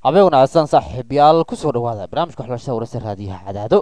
habeen wanaagsan saaxiibayaal kusoo dhawaada barnaamijka waxbarashada wararsa raadiyaha cadaado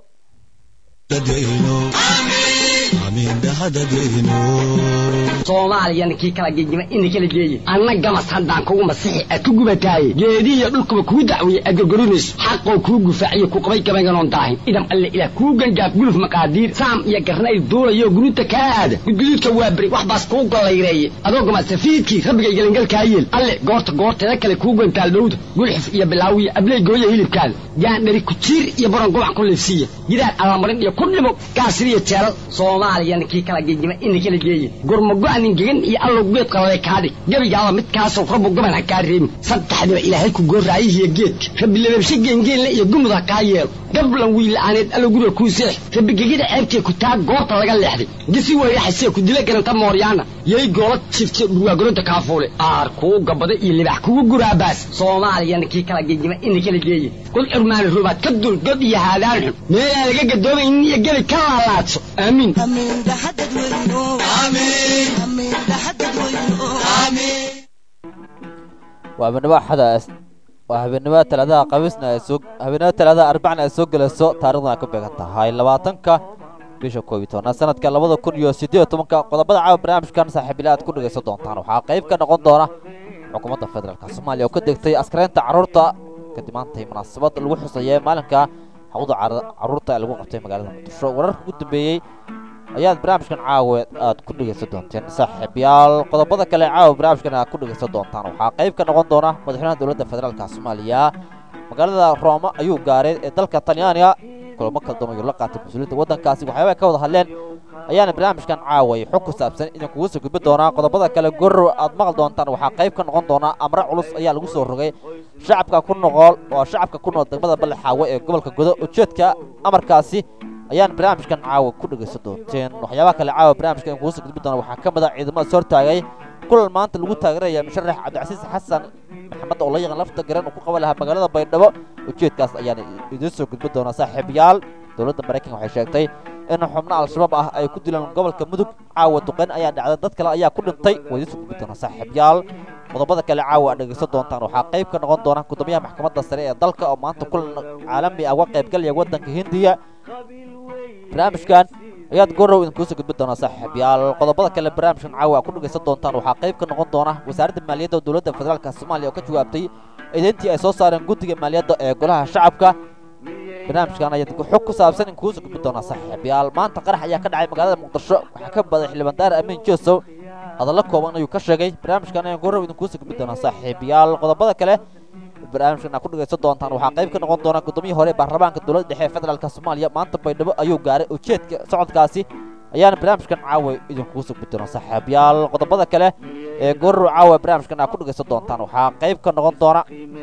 soomaaliyana kii kala gegima ina kala geeye anna gamas haddaan kugu masixi ad ku gubataaye geedihiyo dhulkuba kuu dacwiye aad gorgorinayso xaqoo kuu gufaaciyo ku qabay gabaynganoon daahin idam alle ilaah kuu gangaaf guluf maqaadiir saam iyo garnayl duulayo guruuta kaa aada gudguduudka waa beri wax baas kuu gollayreeye adoo gamasafiidkii rabbigay gelingalkaa yeel alle goorta goorteeda kale kuu gantaal dhowda gulxuf iyo bilaawiya abley gooya hilibkaada gaandhari kujiir iyo baron gubac ku liifsiiya gidaar allamarin iyo ku dhimo gaasiriyo jeelal soomaaliyana kii kala gegima ina kala geeye gurmago-nin gegan iyo allow geed qalale kaadhig gebigaaba midkaasoo rabbu goban ha kaa reebin saddexdiba ilaahay ku gooraayihiyo geedka rabbi lababshe geengeenle iyo gumud ha kaa yeelo gablan wiila'aaneed allow guriga kuu seex rabbi gegida ceebtee ku taa goorta laga leexday gisi weyraxasee ku dila garanta mooryaana yay goola jifte dhurwaagoronta kaafuule aar kuu gabada iyo libax kugu guraabaas soomaaliyana kii kala gegima ina kala geeye kul curmaani rubaad ka dul god iyo haadaan xun meelaan laga gadoomaynin iyo gebi ka laalaadso aamiin waa habeenimo axada waa habeenimo talaadaha khamiisna ay soo habeenimo talaadaha arbacna ay soo gelayso taarikhdan ay ku beegan tahay labaatanka bisha koob iyo tobnaad sanadka labada kun iyo siddeed iyo tobanka qodobada caawa barnaamijkan saaxiibilaha aad ku dhegaysan doontaan waxaa qayb ka noqon doona xukuumadda federaalka soomaaliya oo ka degtay askaraynta carruurta kadib maantay munaasabad lagu xuseeyay maalinka hawda carruurta ee lagu qabtay magaalada muqdisho wararka ugu dambeeyey ayaad barnaamijkan caawa aad ku dhegaysan doonteen saaxiibayaal qodobada kale caawa barnaamijkan aad ku dhegaysan doontaan waxaa qayb ka noqon doona madaxweynaha dowladda federaalka soomaaliya magaalada rooma ayuu gaaray ee dalka talyaaniga kulamo kala duwan ayuu la qaatay mas-uuliyiinta waddankaasi waxyaaba ka wada hadleen ayaana barnaamijkan caaway xog ku saabsan idin kugu soo gudbi doonaa qodobada kale gorrow aad maqli doontaan waxaa qayb ka noqon doonaa amre culus ayaa lagu soo rogay shacabka ku noqol oo shacabka ku nool degmada ballaxaawe ee gobolka godo ujeedka amarkaasi ayaan barnaamijkan caawa ku dhegaysan doonteen waxyaabaha kale caawa barnaamijka in kugu soo gudbi doona waxaa ka mid a ciidamada is hortaagay kulan maanta lagu taageeraya musharax cabdicasiis xasan maxamed oo la yaqaan lafta garan uu ku qaban lahaa magaalada baydhabo ujeedkaas ayaan idiin soo gudbi doonaa saaxiibayaal dowladda maraykanka waxay sheegtay in xubno al-shabaab ah ay ku dileen gobolka mudug caawa duqeyn ayaa dhacday dad kale ayaa ku dhintay waa idiin soo gudbi doonaa saaxiibayaal qodobada kale caawa aad dhegaysan doontaan waxaa qayb ka noqon doona gudoomiyaha maxkamadda sare ee dalka oo maanta kulan caalami ah uga qaybgalaya waddanka hindiya barnaamijkan ayaad gorow idinkugu soo gudbi doonaa saaxiibayaal qodobada kale barnaamijkan caawa aad ku dhegaysan doontaan waxaa qayb ka noqon doona wasaaradda maaliyadda dowladda federaalka soomaaliya oo ka jawaabtay eedeyntii ay soo saareen guddiga maaliyadda ee golaha shacabka barnaamijkan ayaad xog ku saabsan in kugu soo gudbi doonaa saaxiibayaal maanta qarax ayaa ka dhacay magaalada muqdisho waxaa ka baday xildhibaan daar amiin joosow hadallo kooban ayuu ka sheegay barnaamijkan ayaan gorow idinkugu soo gudbi doonaa saaxiibayaal qodobada kale barnaamijkan aad ku dhegaysan doontaan waxaa qayb ka noqon doona gudoomiyii hore baarlamaanka dowladda dhexe ee federaalka soomaaliya maanta baydhabo ayuu gaaray ujeedka socodkaasi ayaana barnaamijkan caawa idinkugu soo gudbi doonaa saaxiibayaal qodobada kale ee gorow caawa barnaamijkan aad ku dhegaysan doontaan waxaa qayb ka noqon doona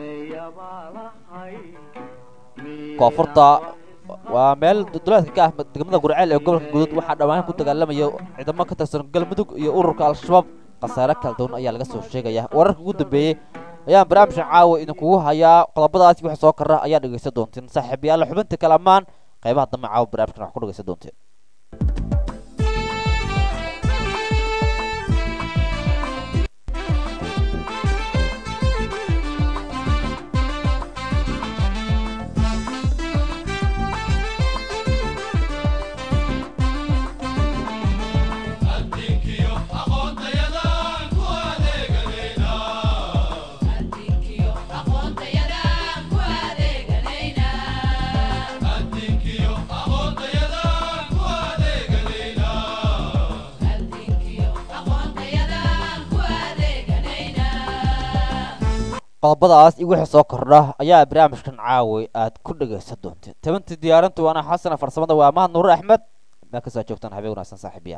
koonfurta waa meel duleedka ka ah degmada gurceel ee gobolka guduud waxaa dhawaan ku dagaalamaya ciidamo ka tirsan galmudug iyo ururka al-shabaab khasaare kala duwan ayaa laga soo sheegaya wararka ugu dambeeyey ayaan barnaamijkan caawa idinkugu hayaa qodobadaasi wixii soo kara ayaa dhegaysan doonteen saaxiibayaal xubinta kale ammaan qaybaha dambe caawa barnaamijkan wax ku dhegaysan doonteen qodobadaas iyo wixii soo kordha ayaa barnaamijkan caawi aad ku dhegaysan doonteen tabantii diyaarintu waana xasana farsamada waa mahad nuur axmed meel kasoo joogtaan habeen wanaagsan saaxiibayaal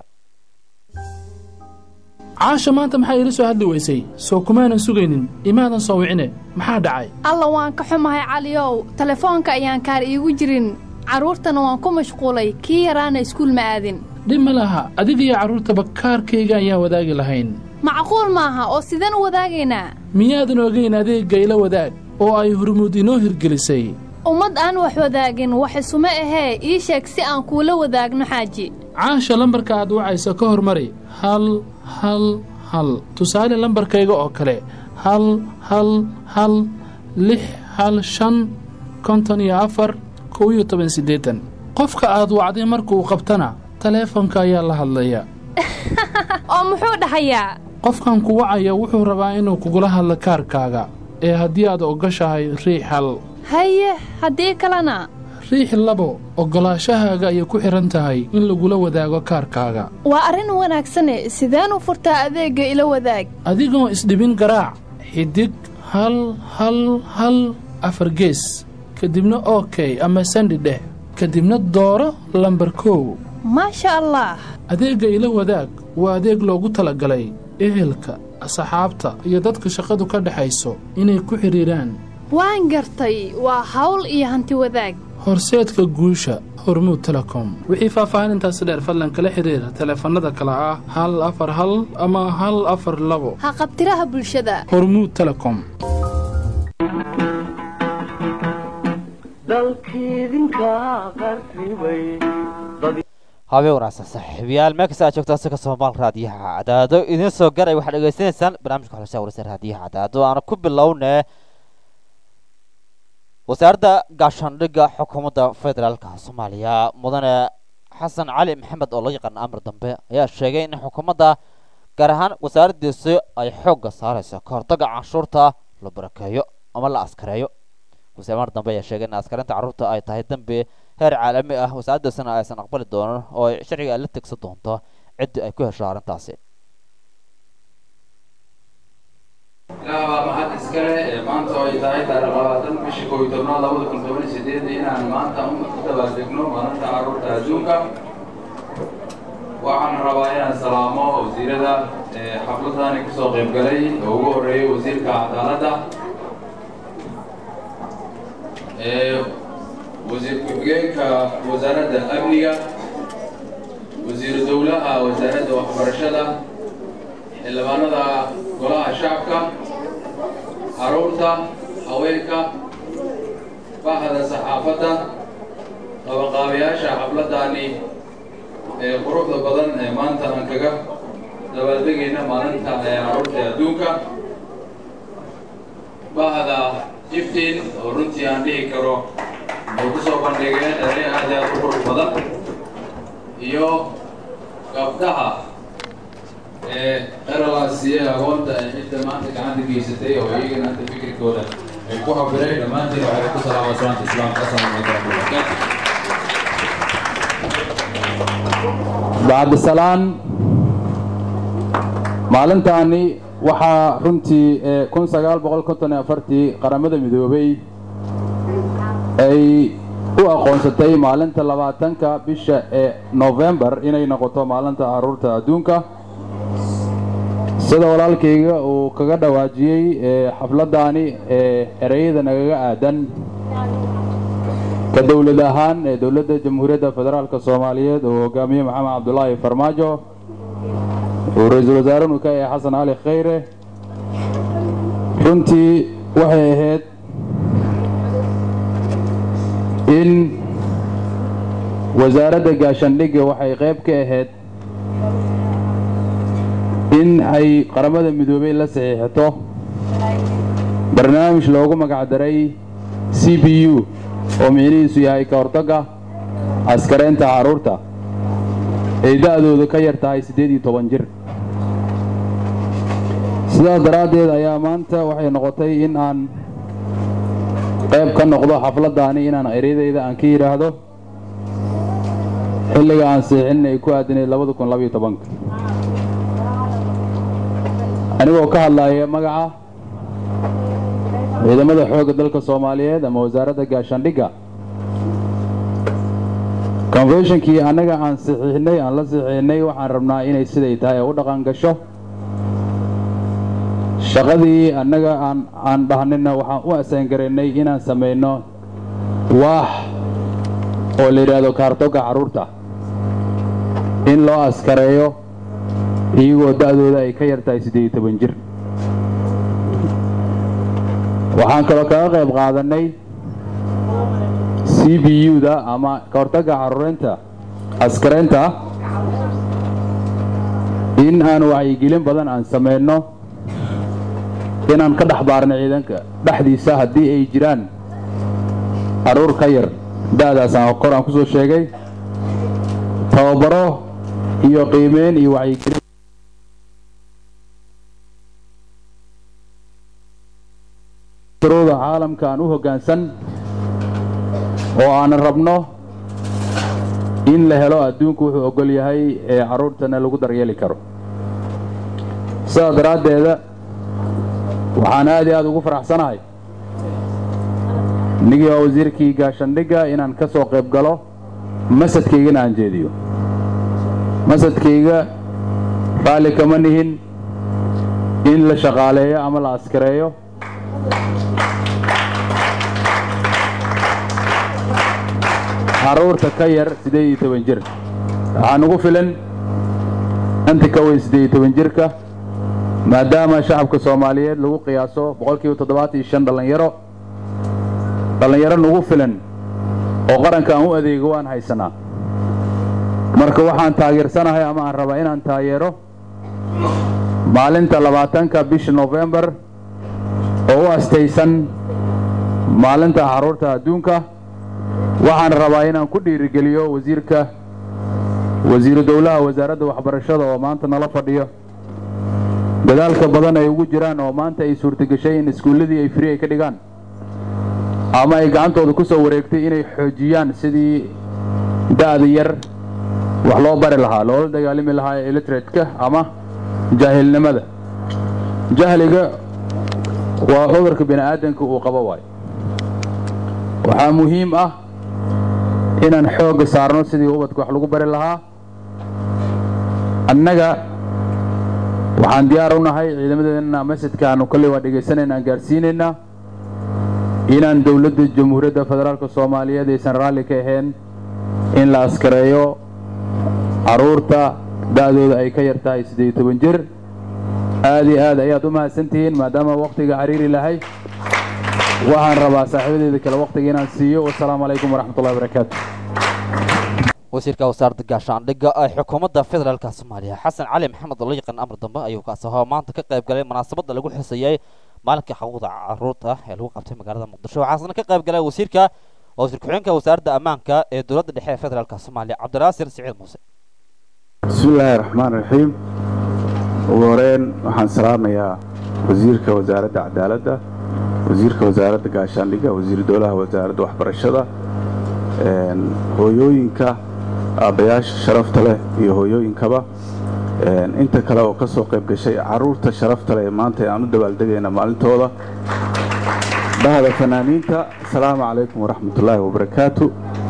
caasha maanta maxaa iila soo hadli weysay soo kumaanan sugaynin imaadan soo wicine maxaa dhacay alla waan ka xumahay caliyow telefoonka ayaan kaar iigu jirin carruurtana waan ku mashquulay kii yaraana iskuul ma aadin dhib ma laha adigiyo carruurtaba kaarkayga ayaan wadaagi lahayn macquul maaha oo sideen u wadaagaynaa miyaadan ogayn adeegga ila wadaag oo ay hurmud inoo hirgelisay ummad aan wax wadaagin wax isuma ahee ii sheeg si aan kuula wadaagno xaaji caasha lambarka aad wacayso ka hormari hal hal hal tusaale lambarkayga oo kale hal hal hal lix hal shan konton iyo afar kow iyo toban siddeetan qofka aad wacday markuu qabtana taleefanka ayaa la hadlaya oo muxuu dhahayaa qofkan ku wacaya wuxuu rabaa inuu kugula hadlo kaarkaaga ee haddii aad ogoshahay riix hal haye haddii kalena riix labo oggolaashahaaga ayay ku xidhan tahay in lagula wadaago kaarkaaga waa arrin wanaagsane sideen u furtaa adeegga ila wadaag adigoo isdhibin garaac xidig hal hal hal afar gees kadibna okey ama sandi dheh kadibna dooro lambar kow maasha allah adeegga ila wadaag waa adeeg loogu talagalay ehelka asxaabta iyo dadka shaqadu ka dhexayso inay ku xidhiidhaan waan gartay waa hawl iyo hanti wadaag horseedka guusha hormuud telecom wixii faahfaahinintaasi dheer fadlan kala xidhiira taleefannada kale ah hal afar hal ama hal afar labo ha qabtiraha bulshada hormuud telecom habeen wanaagsan saaxiibayaal meel kasta aad joogtaan si kasoo maal raadiyaha cadaado idiin soo garay waxaad dhegeysanaysaan barnaamijka xulashada warsa raadiyaha cadaado aana ku bilownee wasaaradda gaashaandhigga xukuumadda federaalka soomaaliya mudane xasan cali maxamed oo loo yaqaana amar dambe ayaa sheegay in xukuumadda gaar ahaan wasaaraddiisi ay xoogga saarayso ka hortagga canshuurta la barakeeyo ama la askareeyo wasiir amar dambe ayaa sheegay in askarinta carruurta ay tahay dembi heer caalami ah wasaaraddiisana aysan aqbali doonin oo ay sharciga ay la tegsan doonto ciddii ay ku hesho arrintaasi ilaah baa mahad iskale ee maanta oo ay tahay taariikh labaatan bishii koob iyo tobnaad labada kun toban iyo sideed inaan maanta u dabaaldegno maalinta carruurta adduunka waxaan rabaa inaan salaamo wasiirada xafladani kasoo qayb galay oo ugu horeeyay wasiirka cadaaladda wasiir ku-xigeenka wasaaradda amniga wasiiru dowlaha wasaaradda waxbarashada xildhibaanada golaha shacabka caruurta haweenka bahda saxaafadda qabaqaabayaasha xafladani ee quruxda badan ee maanta aan kaga dabaaldegayna maalinta ee caruurta adduunka bahda iftiin oo runtii aan dhihi karo ay ku soo bandhigeen eray aad iyo aad u qurux badan iyo gabdhaha ee eralaasiye aqoonta ee cidda maanta gacanta geysatay oo iyagana hadda fikirkooda ay ku habireen dhammaantiin waxay ku salaama salaanta islaamka asalaamu calaykum waraxmatullahi bacdisalaan maalintaani waxaa runtii kun sagaal boqol konton iyo afartii qaramada midoobay ay u aqoonsatay maalinta labaatanka bisha ee novembar inay noqoto maalinta carruurta adduunka sida walaalkayga uu kaga dhawaajiyey xafladdaani ee ereyada nagaga aadan ka dowlad ahaan ee dowladda jamhuuriyadda federaalka soomaaliyeed uu hogaamiye maxamed cabdulaahi farmaajo uu ra-iisul wasaarenu ka yahay xasan cali khayre runtii waxay ahayd in wasaaradda gaashaandhigga waxay qayb ka ahayd in ay qaramada midoobey la saxiixato barnaamij loogu magacdaray c b u oo micnihiisu yahay ka hortagga askareynta carruurta ay da'doodu ka yar tahay siddeed iyo toban jir sidaas daraaddeed ayaa maanta waxay noqotay in aan qayb ka noqdo xafladdaani inaan eryadayda aan ka yidhaahdo xilliga aan siixin ay ku aadinayd labada kun labaiyo tobanka anigoo ka hadlaaya magaca ciidamada xoogga dalka soomaaliyeed ama wasaaradda gaashaandhigga conventionkii annaga aan saxiixnay aan la saxiixnay waxaan rabnaa inay siday tahay u dhaqan gasho shaqadii annaga aan aan dhahnina waxaan u asaangaraynay inaan samayno waax oo la yidhaahdo kaartogga carruurta in loo askareeyo iyagoo da'dooda ay ka yar tahay siddeed iyo toban jir waxaan kaloo kaga qayb qaadannay c b u-da ama ka hortagga carruureynta askareynta in aan wacyigelin badan aan samayno inaan ka dhex baarno ciidanka dhexdiisa haddii ay jiraan carruur ka yar da'daasaan kor aan ku soo sheegay tababaro iyo qiimeyn iyo wacyigelin shuruuda caalamka aan u hoggaansan oo aanan rabno in la helo adduunku wuxuu oggol yahay ee carruurtana lagu daryeeli karo sidaas daraaddeeda waxaan aad iyo aad ugu faraxsanahay nigii waa wasiirkii gaashandhigga inaan ka soo qayb galo masadkaygana aan jeediyo masadkayga raalli kama nihin in la shaqaaleeyo ama la askareeyo carruurta ka yar siddeed iyo toban jir waxaa nugu filan inta ka weyn siddeed iyo toban jirka maadaama shacabka soomaaliyeed lagu qiyaaso boqolkiiba toddobaatan iyo shan dhallinyaro dhallinyaro nugu filan oo qaranka aan u adeego waan haysanaa marka waxaan taageersanahay ama aan rabaa inaan taageero maalinta labaatanka bisha nofembar oo u astaysan maalinta carruurta adduunka waxaan rabaa inaan ku dhiirigeliyo wasiirka wasiiru dowlaha wasaaradda waxbarashada oo maanta nala fadhiyo dadaalka badan ay ugu jiraan oo maanta ay suurtageshay in iskuulladii ay fri ay ka dhigaan ama ay gacantooda ku soo wareegtay inay xoojiyaan sidii da'da yar wax loo bari lahaa loola dagaalami lahaa illiteratka ama jaahilnimada jahliga waa cudurka bini aadanka uu qabo waayo waxaa muhiim ah inaan xoogga saarno sidii ubadka wax lagu bari lahaa annaga waxaan diyaar u nahay ciidamadeena masadkaanu kolley waa dhegaysanayna aan gaadhsiinaynaa inaan dowladda jamhuuriyadda federaalka soomaaliyeed aysan raalli ka ahayn in la askareeyo carruurta da'dooda ay ka yar tahay siddeed iyo toban jir aad iyo aad ayaad u mahadsantihiin maadaama wakhtiga cariiri lahay waxaan rabaa saaxiibadeeda kale wakhtiga inaan siiyo wasalaamu calaykum waraxmatullahi wabarakaatu wasiirka wasaaradda gaashaandhigga ee xukuumadda federaalka soomaaliya xasan cali maxamed oo la yaqaan amar dambe ayuu kaas ahoo maanta ka qayb galay munaasabadda lagu xusayey maalinka xuquuqda carruurta ee lagu qabtay magaalada muqdisho waxaasna ka qayb galay wasiirka wasiir ku-xigeenka wasaaradda ammaanka ee dowladda dhexe ee federaalka soomaaliya cabdiraasir siciid muuse bismi illaahi raxmaan raxiim ugu horeyn waxaan salaamayaa wasiirka wasaaradda cadaaladda wasiirka wasaaradda gaashaandhigga wasiir dowlaha wasaaradda waxbarashada hooyooyinka aabbayaasha sharafta leh iyo hooyooyinkaba inta kale oo ka soo qayb gashay carruurta sharafta leh ee maanta aan u dabaaldegayna maalintooda bahda fanaaniinta asalaamu calaykum waraxmatullaahi wabarakaatu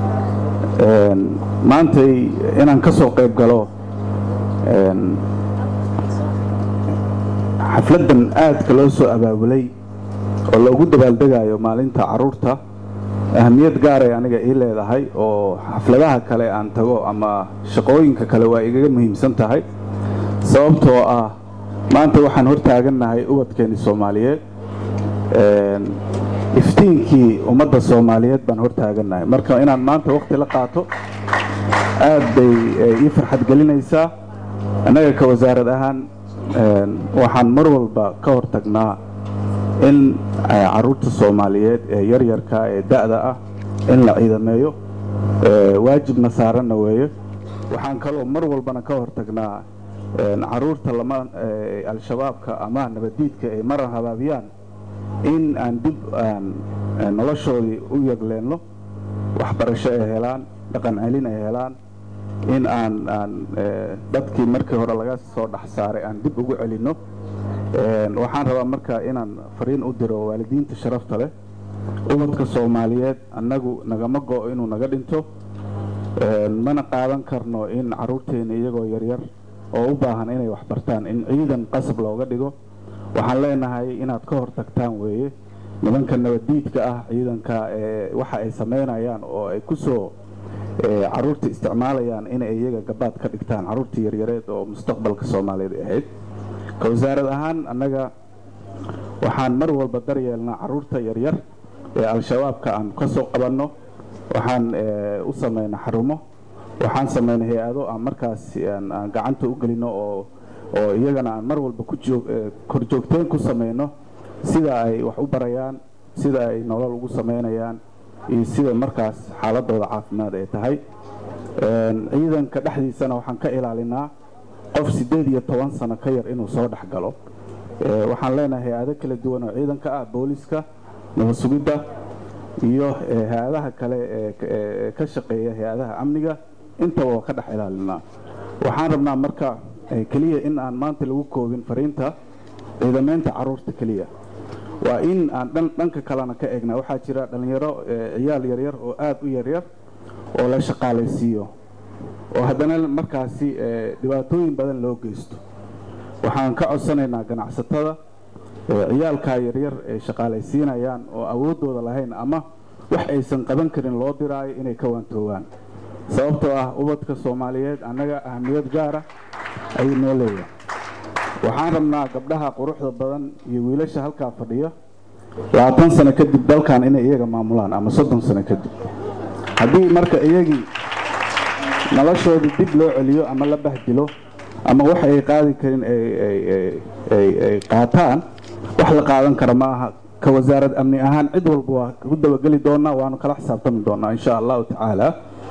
maantay inaan ka soo qayb galo xafladdan aadka loo soo abaabulay oo loogu dabaaldegayo maalinta carruurta ahamiyad gaaray aniga ii leedahay oo xafladaha kale aan tago ama shaqooyinka kale waa igaga muhiimsan tahay sababtoo ah maanta waxaan hor taagannahay ubadkeenni soomaaliyeed iftiinkii ummadda soomaaliyeed baan hor taagannahay marka inaan maanta wakhti la qaato aad bay ii farxad gelinaysaa annaga ka wasaarad ahaan waxaan mar walba ka hor tagnaa in carruurta soomaaliyeed ee yaryarka ee da'da ah in la ciidameeyo waajibna saaranna weeye waxaan kaloo mar walbana ka hor tagnaa carruurta lama al-shabaabka ama nabaddiidka ay maran habaabiyaan in aan dib aan noloshoodii u yagleenno waxbarasho ay helaan dhaqan celin ay helaan in aan aan dadkii markii hore laga soo dhex saaray aan dib ugu celinno waxaan rabaa marka inaan fariin u diro waalidiinta sharafta leh ubadka soomaaliyeed annagu nagama go'o inuu naga dhinto mana qaadan karno in carruurteena iyagoo yaryar oo u baahan inay waxbartaan in ciidan qasab looga dhigo waxaan leenahay inaad ka hor tagtaan weeye nimanka nabaddiidka ah ciidanka ee waxa ay samaynayaan oo ay ku soo carruurta isticmaalayaan inay iyaga gabaad ka dhigtaan carruurta yaryareed oo mustaqbalka soomaaliyeed ahayd ka wasaarad ahaan annaga waxaan mar walba daryeelnaa carruurta yaryar ee al-shabaabka aan ka soo qabanno waxaan u samaynaa xarumo waxaan samaynaa hay-ado aan markaas aan gacanta u gelino oo oo iyagana aan mar walba ku joog korjoogteen ku samayno sida ay wax u barayaan sida ay nolol ugu samaynayaan iyo sida markaas xaaladooda caafimaad ay tahay ciidanka dhexdiisana waxaan ka ilaalinaa qof siddeed iyo toban sano ka yar inuu soo dhex galo waxaan leenahay hay-ado kala duwan oo ciidanka ah booliska nabad sugidda iyo hay-adaha kale ee ka shaqeeya hay-adaha amniga intaba waa ka dhex ilaalinaa waxaan rabnaa marka keliya in aan maanta lagu koobin fariinta ciidamaynta caruurta keliya waa in aan dhanka kalena ka eegnaa waxaa jira dhallinyaro ciyaal yaryar oo aada u yaryar oo la shaqaalaysiiyo oo haddana markaasi dhibaatooyin badan loo geysto waxaan ka codsanaynaa ganacsatada ciyaalkaa yaryar ay shaqaalaysiinayaan oo awooddooda lahayn ama wax aysan qaban karin loo diraayo inay ka waantoogaan sababtoo ah ubadka soomaaliyeed annaga ahamiyad gaara ayuu noo leeyahay waxaan rabnaa gabdhaha quruxda badan iyo wiilasha halkaa fadhiya labaatan sano kadib dalkan inay iyaga maamulaan ama soddon sano kadib haddii marka iyagii noloshooda dib loo celiyo ama la bahdilo ama wax ay qaadi karin ay qaataan wax la qaadan kara ma aha ka wasaarad amni ahaan cid walba waa ku dabageli doonaa waanu kala xisaabtami doonaa insha allahu tacaala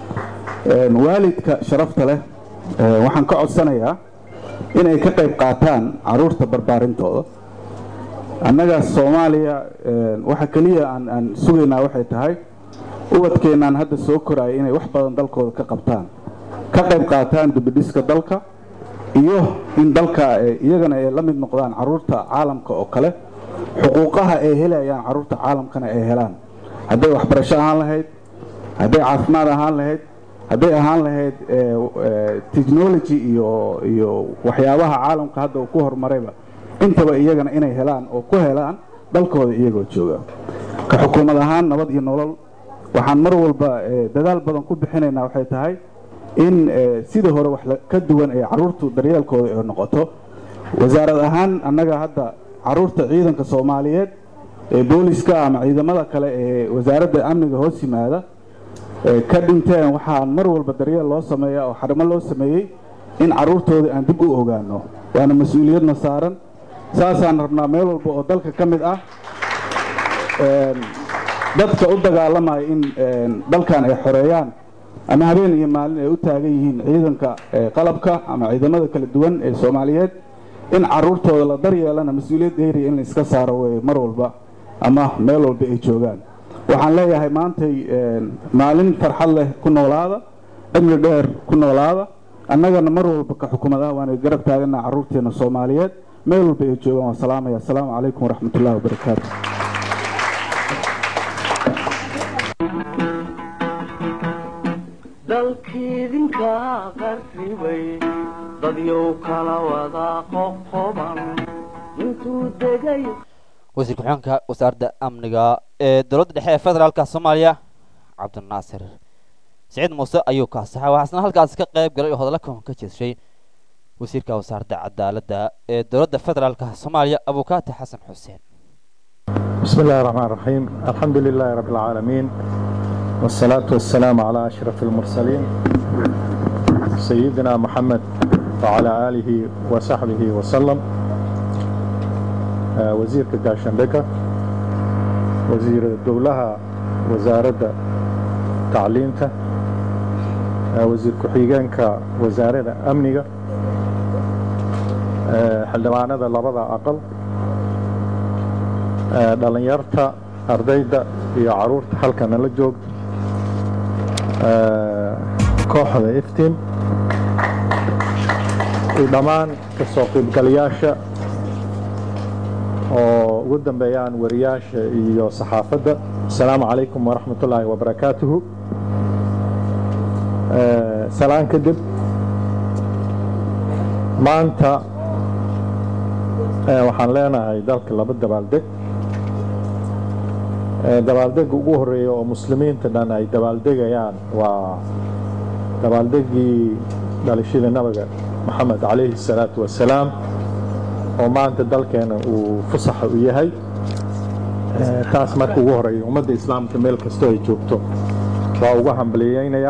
waalidka sharafta leh waxaan ka codsanayaa inay ka qayb qaataan caruurta barbaarintooda annaga soomaaliya waxa keliya aan sugaynaa waxay tahay ubadkeennaan hadda soo koraya inay wax badan dalkooda ka qabtaan ka qayb qaataan dibidhiska dalka iyo in dalka iyagana ay la mid noqdaan caruurta caalamka oo kale xuquuqaha ay helayaan caruurta caalamkana ay helaan hadday waxbarasho ahaan lahayd hadday caafimaad ahaan lahayd hadday ahaan lahayd technology iyo iyo waxyaabaha caalamka hadda uu ku horumarayba intaba iyagana inay helaan oo ku helaan dalkooda iyagoo jooga ka xukuumad ahaan nabad iyo nolol waxaan mar walba dadaal badan ku bixinaynaa waxay tahay in sidii hore wax ka duwan ee caruurtu daryeelkooda ay noqoto wasaarad ahaan annaga hadda caruurta ciidanka soomaaliyeed ee booliska ama ciidamada kale ee wasaaradda amniga hoos yimaada ka dhinteen waxaan mar walba daryeel loo sameeyaa oo xarimo loo sameeyey in caruurtooda aan dib u ogaano waana mas-uuliyadna saaran saasaan rabnaa meel walba oo dalka ka mid ah dadka u dagaalamaya in dalkan ay xoreeyaan ama habeen iyo maalin ay u taagan yihiin ciidanka qalabka ama ciidamada kala duwan ee soomaaliyeed in caruurtooda la daryeelana mas-uuliyad dheeriya in la iska saaro wey mar walba ama meel walba ay joogaan waxaan leeyahay maantay maalin farxad leh ku noolaada cimri dheer ku noolaada annagana mar walba ka xukumadaha waana garab taaganaa caruurteena soomaaliyeed meel walba ay joogaan waa salaamaya asalaamu calaykum waraxmat ullahi wabarakaatu dalkiidinka qarribay dadyow kala wada qoqoban intuu degay wasiir ku-xigeenka wasaaradda amniga ee dowladda dhexe ee federaalka soomaaliya cabdinaasir siciid muuse ayuu kaasaxay waxaasna halkaasi ka qayb galay oo hadalla kuwan ka jeeshay wasiirka wasaaradda cadaaladda ee dowladda federaalka soomaaliya abukaati xasan xuseen بسم الله الرحمن الرحيم الحمد لله رب العالمين والصلاة والسلام على أشرف المرسلين سيدنا محمد وعلى آله وصحبه وسلم آه، وزير كاشندكة وزير الدولة وزارة تعليمته آه، وزير كحيجانك وزارة أمنية حلمانة لبضع أقل dhalinyarta ardayda iyo caruurta halkana la joogta kooxda iftiin iyo dhammaan kasoo qaybgalayaasha oo ugu dambeeyaan wariyaasha iyo saxaafadda asalaamu calaykum waraxmat ullaahi wabarakaatuhu salaan kadib maanta waxaan leenahay dalka laba dabaaldeg dabaaldega ugu horeeya oo muslimiinta dhan ay dabaaldegayaan waa dabaaldegii dhalashada nabiga maxamed calayhi salaatu wasalaam oo maanta dalkeena uu fusaxa u yahay taas marka ugu horeeya ummadda islaamka meel kastoo ay joogto waa uga hambaliyeynayaa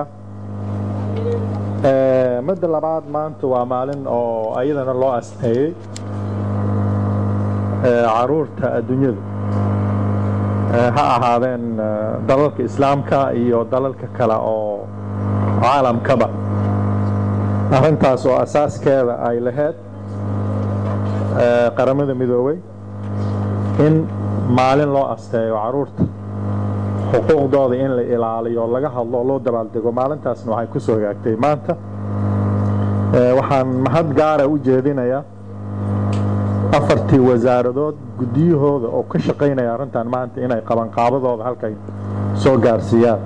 midda labaad maanta waa maalin oo ayadana loo asteeyey caruurta adduunyadu ha ahaadeen dalalka islaamka iyo dalalka kale oo caalamkaba arrintaas oo asaaskeeda ay lahayd qaramada midoobay in maalin loo asteeyo caruurta xuquuqdooda in la ilaaliyo laga hadlo loo dabaaldego maalintaasna waxay ku soo hagaagtay maanta waxaan mahad gaara u jeedinayaa afartii wasaaradood guddiyahooda oo ka shaqaynaya arrintan maanta inay qabanqaabadooda halkay soo gaarsiiyaan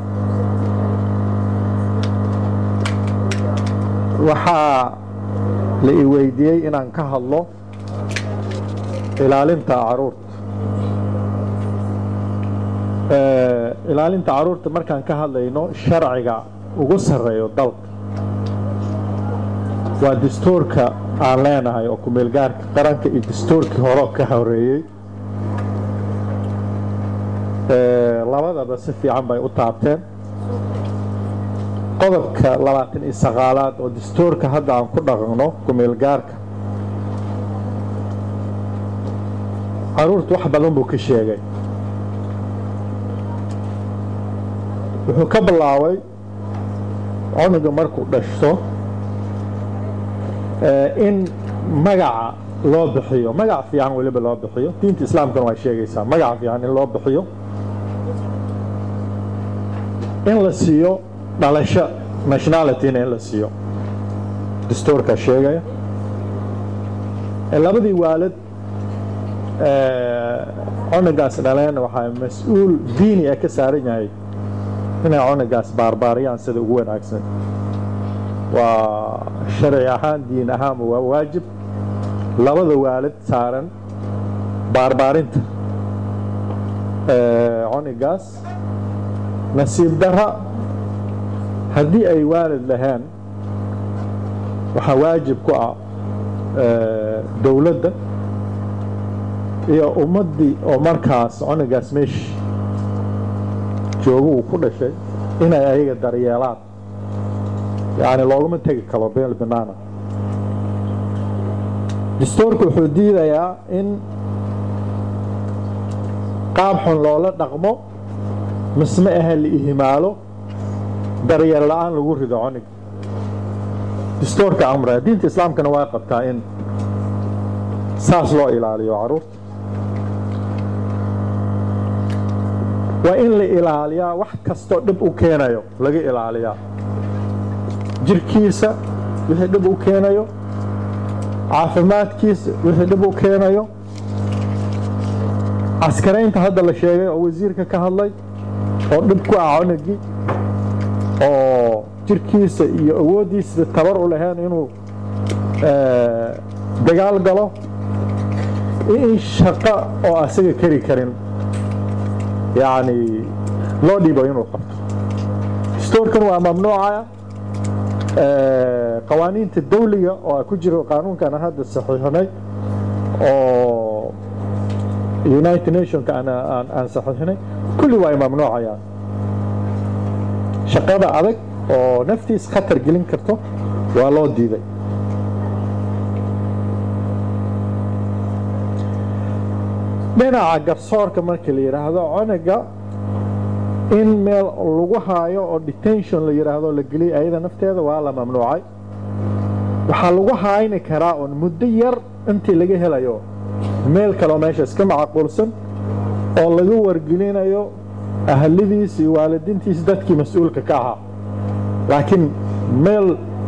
waxaa la i weydiiyey inaan ka hadlo ilaalinta caruurta ilaalinta caruurta markaan ka hadlayno sharciga ugu sarreeyo dalka waa dastuurka aan leenahay oo kumeelgaarka qaranka iyo dastuurkii hore ka horeeyey labadaba si fiican bay u taabteen qodobka labaatan iyo sagaalaad oo dastuurka hadda aan ku dhaqanno kumeelgaarka caruurta wax badan buu ka sheegay wuxuu ka bilaabay cunuga markuu dhashto in magaca loo bixiyo magac fiican weliba loo bixiyo diinta islaamkana way sheegaysaa magaca fiican in loo bixiyo in la siiyo dhalasho nationalityna in la siiyo dastuurkaa sheegaya labadii waalid cunugaas dhaleen waxaa mas-uul diini ah ka saaran yahay inay cunugaas baarbaariyaan sida ugu wanaagsan waa sharci ahaan diin ahaanba waa waajib labada waalid saaran baarbaarinta cunugaas nasiib dara haddii ay waalid lahayn waxaa waajib ku ah dowladda iyo ummaddii oo markaas cunugaas meeshi joogo uu ku dhashay inay ayaga daryeelaan yani looguma tegi karo beel banaana dastuurka wuxuu diidayaa in qaab xun loola dhaqmo misma ahe la ihimaalo daryeel la-aan lagu rido cunig dastuurka amra diinta islaamkana waa qabtaa in saas loo ilaaliyo caruurta waa in la ilaaliyaa wax kastoo dhib u keenayo laga ilaaliyaa jirkiisa wixii dhib u keenayo caafimaadkiisa wixii dhib u keenayo caskaraynta hadda la sheegay oo wasiirka ka hadlay oo dhib ku ah cunugii oo jirkiisa iyo awooddiisa tabar u lahayn inuu dagaal galo in shaqo oo asaga keri karin yacni loo dhiibo inuu qabto dastuurkan waa mamnuucaya qawaaniinta dawliga oo ku jiro qaanuunkan aan hadda saxiixinay oo united nationka aan saxiixinay kulli waa ay mamnuucayaan shaqada adag oo naftiis khatar gelin karto waa loo diiday dhinaca garsoorka markii la yidhaahdo cunuga in meel lagu haayo oo detention la yidhaahdo la geliy ayada nafteeda waa la mamnuucay waxaa lagu hayni karaa un muddo yar intii laga helayo meel kaleo meesha iska macquulsan oo laga wargelinayo ahalidiis iyo waalidiintiis dadkii mas-uulka ka ahaa laakiin meel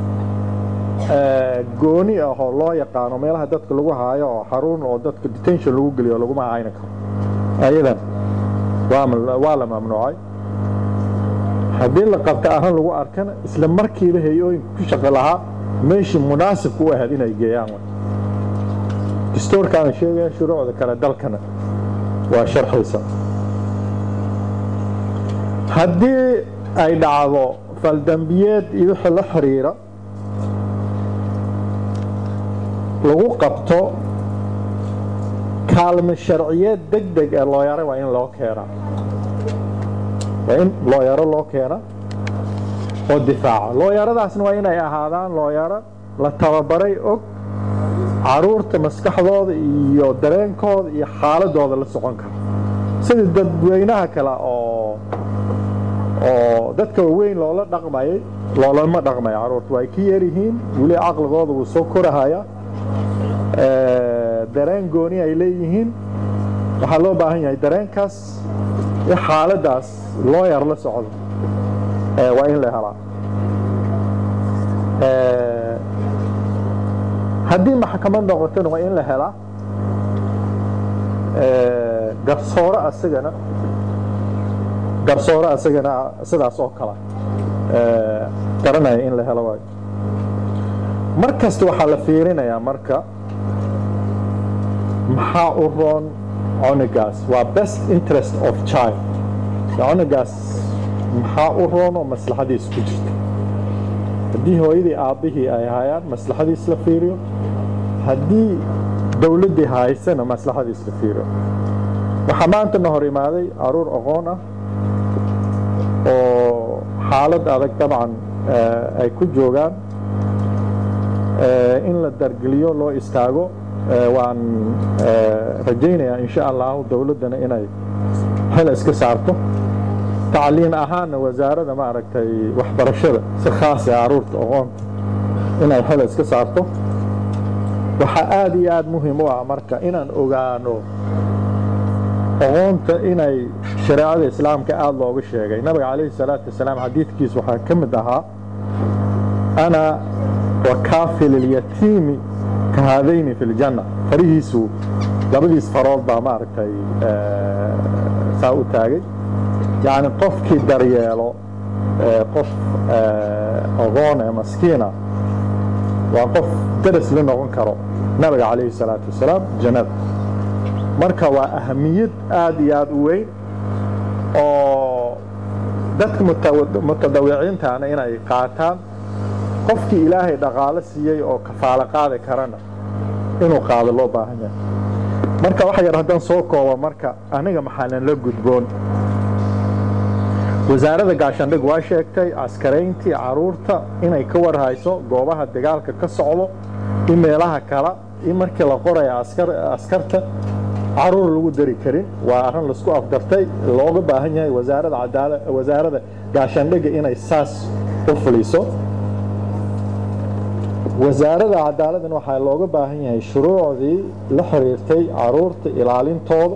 gooni ah oo loo yaqaano meelaha dadka lagu haayo oo xarun oo dadka detention lagu geliyo laguma hayni karo ayadan waa la mamnuucay haddii la qabta arrin lagu arkana isla markiiba hay-ooyinka ku shaqi lahaa meeshii munaasibka u ahayd inay geeyaan dastuurkaana sheegaya shuruucda kale dalkana waa sharxiisa haddii ay dhacdo faldambiyeed iyo wixii la xiriira lagu qabto kaalme sharciyeed deg deg ee looyare waa in loo keenaa waa in looyaro loo keena oo difaaca looyaradaasna waa inay ahaadaan looyaro la tababaray og caruurta maskaxdooda iyo dareenkooda iyo xaaladooda la socon kara sidii dadweynaha kale oo oo dadka waaweyn loola dhaqmayay loolama dhaqmayo caruurta way ka yaryihiin weli caqligooda wuu soo korahaya dareen gooni ay leeyihiin waxaa loo baahan yahay dareenkaas iyo xaaladaas loo yar la socdo waa in la helaa haddii maxkamad noqotona waa in la helaa garsoore asagana garsoore asagana sidaas oo kale garanaya in la helo waayo mar kasta waxaa la fiirinayaa marka maxaa u roon cunugaas waa best interest of child cunugaas maxaa u roon oo maslaxadiis ku jirta haddii hooyadii aabbihii ay hayaan maslaxadiis la fiiriyo haddii dowladdii haysana maslaxadiis la fiiriyo waxaa maantana hor imaaday caruur aqoon ah oo xaalad adag dabcan ay ku joogaan in la dargeliyo loo istaago waan rajaynayaa insha allahu dowladdana inay xil iska saarto tacliim ahaanna wasaarada maaragtay waxbarashada si khaasa caruurta aqoonta inay xil iska saarto waxaa aada iyo aada muhiim u ah marka inaan ogaano aqoonta inay shareecada islaamka aada looga sheegay nabiga calayhi salaatu wasalaam xadiidkiis waxaa ka mid ahaa ana wakaafil ilyatiimi ka haadayni fi ljanna farihiisu labadiis farood baa maaragtay saa u taagay yacni qofkii daryeelo qof aqoon ee maskiina waa qof daras la noqon karo nabiga calayhi salaatu wasalaam jannada marka waa ahamiyad aada iyo aada u weyn oo dadka mutadawiciintaana inay qaataan qofkii ilaahay dhaqaalo siiyey oo kafaalo qaadi karana inuu qaado loo baahan yahay marka waxa yar haddaan soo koobo marka aniga maxaanan la gudboon wasaaradda gaashaandhig waa sheegtay askarayntii caruurta inay ka warhayso goobaha dagaalka ka socdo in meelaha kala in markii la qoraya askarta caruur lagu dari karin waa arrin laisku afdartay looga baahan yahay wasaaradda cadaala wasaaradda gaashaandhigga inay saas u fuliso wasaaradda cadaaladdan waxaa looga baahan yahay shuruucdii la xiriirtay caruurta ilaalintooda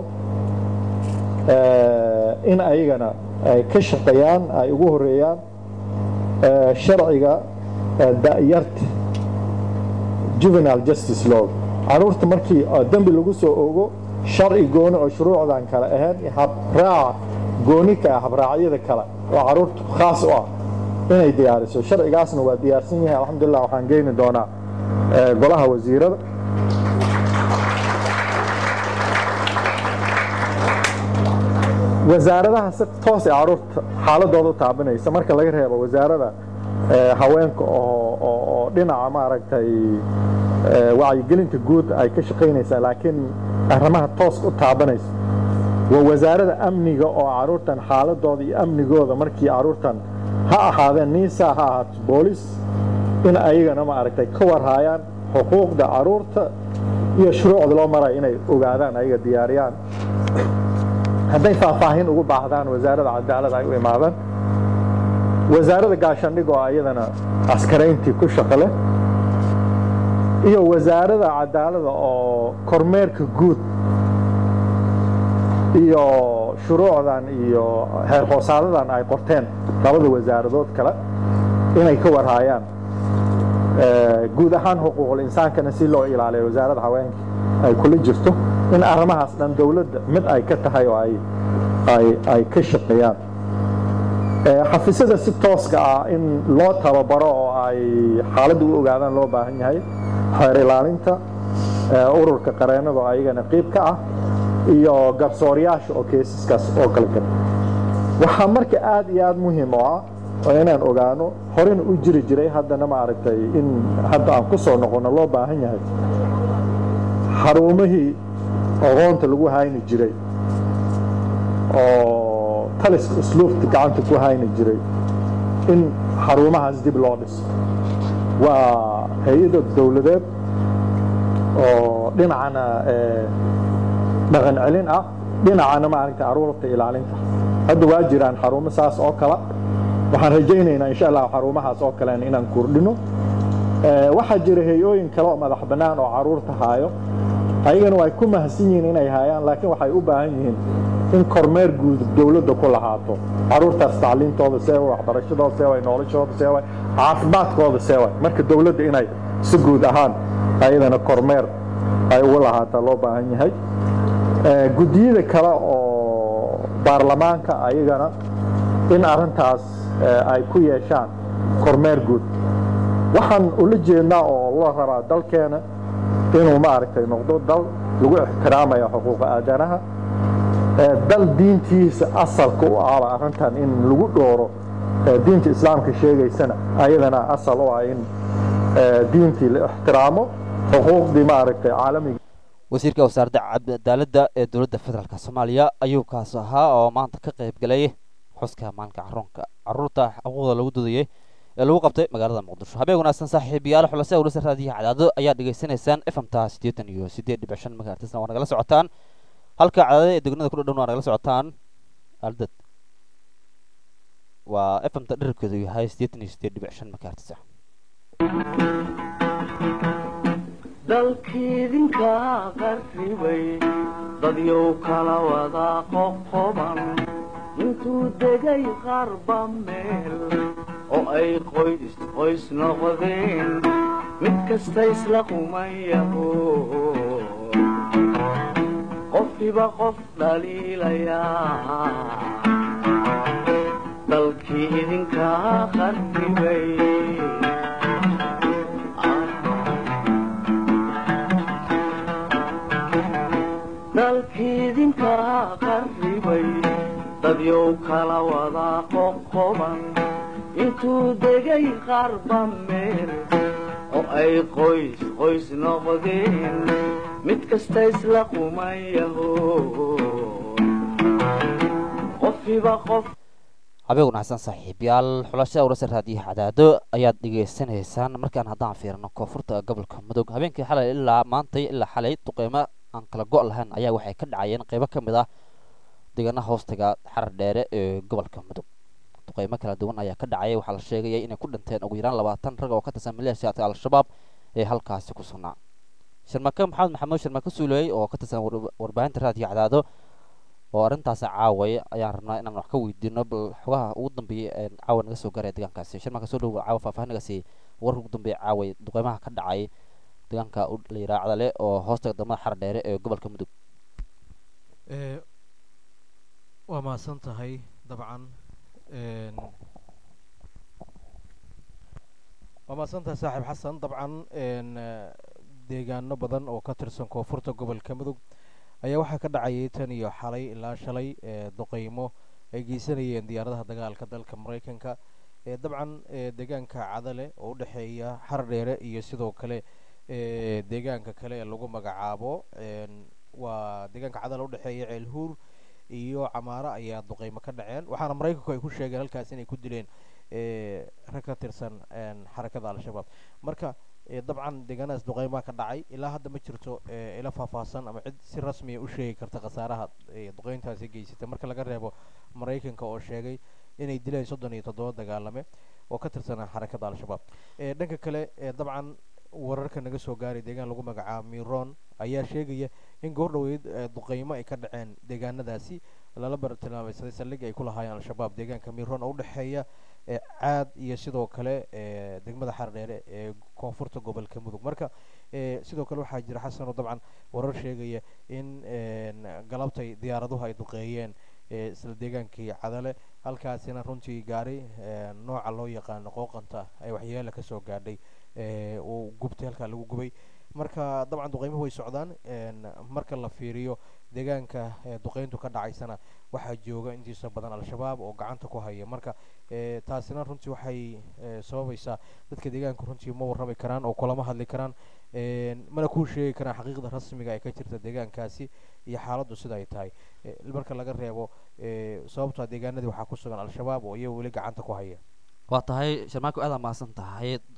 in ayagana ay ka shaqeeyaan ay ugu horeeyaan sharciga da'yarta juvenile justice law caruurta markii dembi lagu soo ogo sharci gooni oo shuruucdan kale ahayn habraac gooni ka ah habraacyada kale oo caruurta khaas u ah inay diyaariso sharcigaasna waa diyaarsan yahay alxamdulilah waxaan geeni doonaa golaha wasiirada wasaaradaha si toos ee caruurta xaaladooda u taabanaysa marka laga reebo wasaarada haweenka oo dhinaca maaragtay wacyigelinta guud ay ka shaqaynaysaa laakiin arrimaha toos u taabanaysa waa wasaarada amniga oo caruurtan xaaladooda iyo amnigooda markii caruurtan ha ahaadeen niisa ha ahaato boolis in ayagana maaragtay ka warhaayaan xuquuqda caruurta iyo shuruucda loo maraya inay ogaadaan ayaga diyaariyaan hadday faahfaahin ugu baahdaan wasaaradda cadaalada ay u imaadaan wasaaradda gaashaandhig oo ayadana askarayntii ku shaqo leh iyo wasaaradda cadaalada oo kormeerka guud iyo shuruucdan iyo heer hoosaadadan ay qorteen labada wasaaradood kale inay ka warhaayaan guud ahaan xuquuqul insaankana si loo ilaaliyo wasaaradda haweenka ay kula jirto in arrimahaas dhan dowladda mid ay ka tahay oo ay ay ay ka shaqeeyaan xafiisyada si tooska ah in loo tababaro oo ay xaaladda u ogaadaan loo baahan yahay xeer ilaalinta ururka qareenada oo ayagana qiib ka ah iyo garsooryaasha oo keesaskaas oo kale kale waxaa marka aada iyo aada muhiim u ah oo inaan ogaano horena u jiri jiray haddana maaragtay in hadda aan ku soo noqono loo baahan yahay xarumihii aqoonta lagu hayni jiray oo taliska usluubta gacanta ku hayni jiray in xarumahaas dib loo dhiso waa hay-ada dowladeed oo dhinacana dhaqan celin ah dhinacana maaragta caruurta ilaalinta hadda waa jiraan xarumo saas oo kala waxaan rajaynaynaa insha allah xarumahaas oo kalean inaan kordhino waxaa jira hay-ooyin kale oo madax bannaan oo caruurta haayo ayagana way ku mahadsan yihiin inay haayaan laakiin waxay u baahan yihiin in kormeer guud dowladda ku lahaato caruurtaas tacliintooda see way waxbarashadooda see way noloshooda see way caafimaadkooda see way marka dowladda inay si guud ahaan ayadana kormeer ay ugu lahaataa loo baahan yahay guddiyada kale oo baarlamaanka ayagana in arrintaas ay ku yeeshaan kormeer guud waxaan ula jeednaa oo la rabaa dalkeena inuu maaragtay noqdo dal lagu ixtiraamaya xuquuqa aadanaha dal diintiisa asalka u ahba arrintan in lagu dhooro diinta islaamka sheegaysana ayadana asal u ah in diintii la ixtiraamo xuquuqdii maaragtay caalamiga wasiirka wasaaradda cadaaladda ee dowladda federaalk soomaaliya ayuu kaas ahaa oo maanta ka qayb galay xuska maalinka caruunka caruurta xuquuqda lagu dudayay ee lagu qabtay magaalada muqdisho habeen wanaagsan saaxiibayaal xulase awlasa raadiyaha cadaado ayaa dhegaysanaysaan fmta siddeetan iyo siddeed dhibic shan megahertisna waa nagala socotaan halka cadaadada ee degnada ku dhadhan waa nagala socotaan aldad waa fmta dherarkeedu yahay siddeetan iyo siddeed dhibic shan megahertisa dalkiidinka qarribay dadyow kala wada qoqoban intuu degay qarba meel oo ay qoys qoys noqdeen mid kasta isla qumayaho qofkiba qof dhaliilayaa dalkii idinka qarribay dalkiidinka qarribay dadyow kala wada qoqoban intuu degay qarba meel oo ay qoys qoys noqdeen mid kasta isla qumayaho qofkiba qof habeen wanaagsan saaxiibayaal xulashada awlasa raadiyaha cadaado ayaad dhegaysanaysaan markaan haddaan fiirino koonfurta gobolka mudug habeenkii xalay ilaa maantay ilaa xalay duqeymo aan kala go' lahayn ayaa waxay ka dhacayeen qeybo ka mid ah deegaanaha hoostaga xarar dheere ee gobolka mudug duqeymo kala duwan ayaa ka dhacaya waxaa la sheegayay inay ku dhinteen ugu yaraan labaatan rag oo ka tirsan maleeshiyaadka al-shabaab ee halkaasi ku sugnaa sharmake maxamed maxamuud sharmake suuley oo ka tirsan warbaahinta raadiyo cadaado oo arrintaasi caaway ayaan rabnaa inaan wax ka weydiino bal xogaha ugu dambeeyay ee caawa naga soo gaaraya deegaankaasi shirmaka soo dhowo caawa faahfaahinagaasi warka ugu dambeeya caaway duqeymaha ka dhacay deegaanka la yidhaha cadale oo hoosta degmada xar dheere ee gobolka mudug waa mahadsan tahay dabcan waa mahadsan tahay saaxiib xasan dabcan deegaano badan oo ka tirsan koonfurta gobolka mudug ayaa waxaa ka dhacayay tan iyo xalay ilaa shalay duqeymo ay geysanayeen diyaaradaha dagaalka dalka maraykanka dabcan deegaanka cadale oo udhexeeya xar dheere iyo sidoo kale deegaanka kale ee lagu magacaabo waa deegaanka cadale udhexeeya ceelhuur iyo camaaro ayaa duqeymo ka dhaceen waxaana maraykanku ay ku sheegeen halkaas inay ku dileen rag ka tirsan xarakada al-shabaab marka dabcan deegaanadaas duqeymaha ka dhacay ilaa hadda ma jirto ila faahfaahsan ama cid si rasmiya u sheegi karta khasaaraha duqeyntaasi geysatay marka laga reebo maraykanka oo sheegay inay dileen soddon iyo toddoba dagaalame oo ka tirsanaa xarakada al-shabaab dhanka kale dabcan wararka naga soo gaaray deegaan lagu magacaabo miron ayaa sheegaya in goor dhaweyd duqeymo ay ka dhaceen deegaanadaasi lala bartilmaameysaday saldhig ay ku lahaayeen al-shabaab deegaanka miron oo udhexeeya caad iyo sidoo kale degmada xardheere ee koonfurta gobolka mudug marka sidoo kale waxaa jira xasanoo dabcan warar sheegaya in galabtay diyaaraduhu ay duqeeyeen isla deegaankii cadale halkaasina runtii gaari nooca loo yaqaano qooqanta ay waxyeela kasoo gaadhay uu gubtay halkaa lagu gubay marka dabcan duqeymuhu way socdaan marka la fiiriyo deegaanka duqeyntu ka dhacaysana waxaa jooga intiisa badan al-shabaab oo gacanta ku haya marka taasina runtii waxay sababaysaa dadka deegaanka runtii ma warrami karaan oo kulama hadli karaan mana kuu sheegi karaan xaqiiqda rasmiga ee ka jirta deegaankaasi iyo xaaladdu sida ay tahay marka laga reebo sababtaa deegaanadii waxaa ku sugan al-shabaab oo iyaga weli gacanta ku haya waa tahay sharmaako aada mahadsan tahay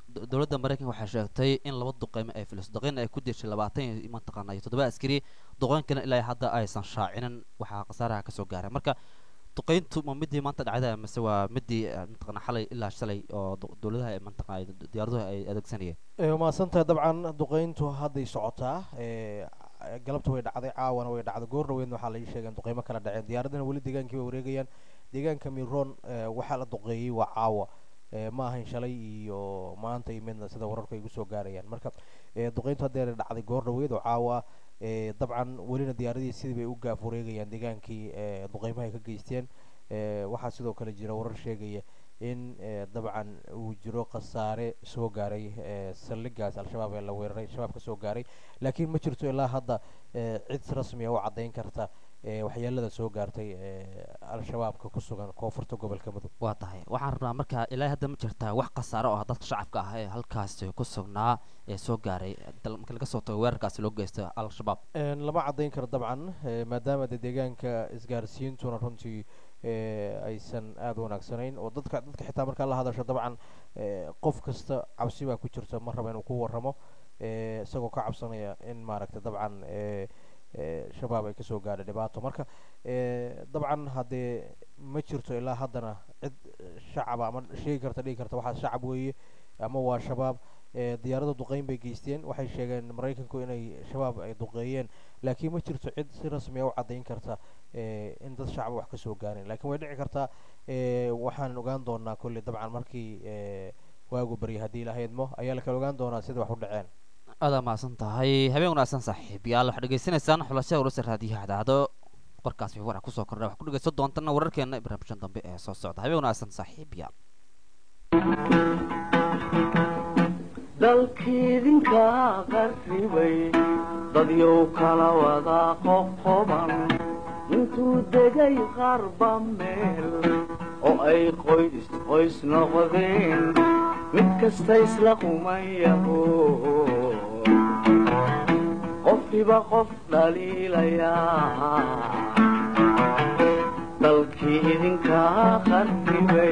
do- dowladda maraykanka waxay sheegtay in laba duqeymo ay filayso duqeyn ay ku dishay labaatan iyo mataqaana iyo toddoba askari duqeynkana ilaa hadda aysan shaacinin waxaa khasaaraha kasoo gaaray marka duqeyntu ma midii maanta dhacda mise waa midii eh, mataqaana xalay ilaa shalay oo du- dowladaha ay mataqaana diyaaraduhu ay adeegsanayeen ee mahadsantahay dabcan duqeyntu hadday socotaa ee galabta way dhacday caawana way dhacday goor dhaweedna waxaa la ii sheegay in duqeymo kala dhaceen diyaaradana weli deegaankii bay wareegayaan deegaanka miroon ee waxaa la duqeeyey waa caawa ee ma ahayn shalay iyo maanta iyo midna sida wararku ay kusoo gaarayaan marka ee duqeyntu haddeer dhacday goor dhaweed oo caawa ee dabcan welina diyaaradihii sidii bay u gaaf wareegayaan deegaankii ee duqeymaha ay ka geysteen ee waxaa sidoo kale jira warar sheegaya in ee dabcan uu jiro khasaare soo gaaray ee saldhigaas al-shabaab ee la weeraray shabaab ka soo gaaray laakiin ma jirto ilaa hadda ee cid rasmi ah u caddayn karta ee waxyeelada soo gaartay ee al-shabaabka ku sugan koonfurta gobolka mudug waa tahay waxaan rabnaa marka ilaa hadda ma jirtaa wax khasaare oo ah dadka shacabka ah ee halkaasi ku sugnaa ee soo gaaray dal- marka laga soo tago weerarkaasi loo geysta al-shabaab Een, lama caddayn karo dabcan ee, maadaama de deegaanka isgaarsiintuna runtii ee, aysan aada u wanaagsanayn oo dadka dadka xitaa markaa la hadasho dabcan ee, qof kasta cabsi baa ku jirta ma raba inuu ku warramo ee, isagoo ka cabsanaya in maaragta dabcan ee, ee, shabaab ay kasoo gaadhay dhibaato marka ee, dabcan haddee ma jirto ilaa haddana cid shacaba ama sheegi karta dhigi karta waxaa shacab weeye ama waa shabaab ee, diyaarada duqeyn bay geysteen waxay sheegeen maraykanku inay shabaab ay duqeeyeen laakiin ma jirto cid si rasmi ah u caddayn karta ee, in dad shacaba wax kasoo gaareen laakiin way dhici kartaa ee, waxaan ogaan doonaa kolley dabcan markii ee, waagu barya haddii la haydmo ayaa la kala ogaan doonaa sida wax u dhaceen aada mahadsan tahay habeen wanaagsan saaxiibayaal waxaad dhegeysanaysaan xulashada wararsa raadiyaha cadaado qorkaas wixii warac kusoo kordha waxaad ku dhegeysan doontana wararkeena iyo barnaamijyan dambe ee soo socda habeen wanaagsan saaxiibayaal dalkiidinka qarribay dadyow kala wada qoqoban intuu degay qarba meel oo ay qoys qoys noqdeen mid kasta isla qumayaho qofkiba qof dhaliilayaa dalkii idinka qarribay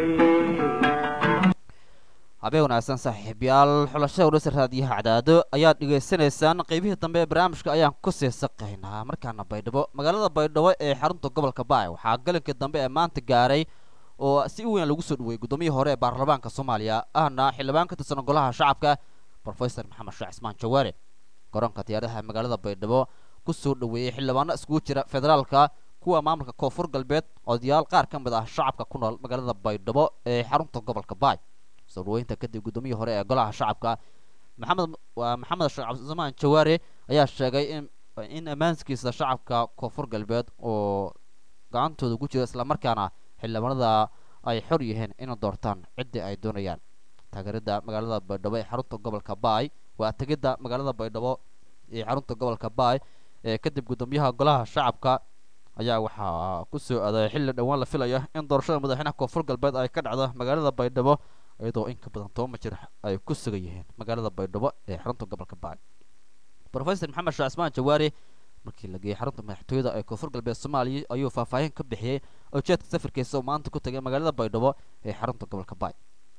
habeen wanaagsan saaxiibayaal xulashada wararsa raadiyaha cadaado ayaad dhegeysanaysaan qeybihii dambe ee barnaamijka ayaan kusii saqaynaa markaana baydhabo magaalada baydhabo ee xarunta gobolka baay waxaa galinkii dambe ee maanta gaaray oo si weyn lagu soo dhaweeyey gudoomiyihii hore ee baarlamaanka soomaaliya ahna xildhibaan ka tirsan golaha shacabka professor maxamed sheekh cismaan jawaare garoonka diyaaradaha magaalada baydhabo kusoo dhaweeyey xildhibaano iskugu jira federaalka kuwa maamulka koonfur galbeed odayaal qaar ka mid ah shacabka ku nool magaalada baydhabo ee xarunta gobolka baay soo dhaweynta kadib gudoomiyihii hore ee golaha shacabka maxamed waa maxamed sheekh cabdisamaan jawaare ayaa sheegay in in ammaanskiisa shacabka koonfur galbeed oo gacantooda ku jira islamarkaana xildhibaanada ay xor yihiin inay doortaan ciddii ay doonayaan taageerada magaalada baydhabo ee xarunta gobolka baay waa tegidda magaalada baydhabo ee xarunta gobolka baay ee kadib gudoomiyaha golaha shacabka ayaa waxaa ku soo aaday xilli dhowaan la filaya in doorashada madaxweynaha koonfur galbeed ay ka dhacdo magaalada baydhabo iyadoo in ka badan toban jir ay ku sugan yihiin magaalada baydhabo ee xarunta gobolka baay professor maxamed sheekh cismaan jawaari markii la geeyey xarunta madaxtooyada ee koonfur galbeed soomaaliya ayuu faahfaahin ka bixiyey ujeedka safarkiisa oo maanta ku tagay magaalada baydhabo ee xarunta gobolka baay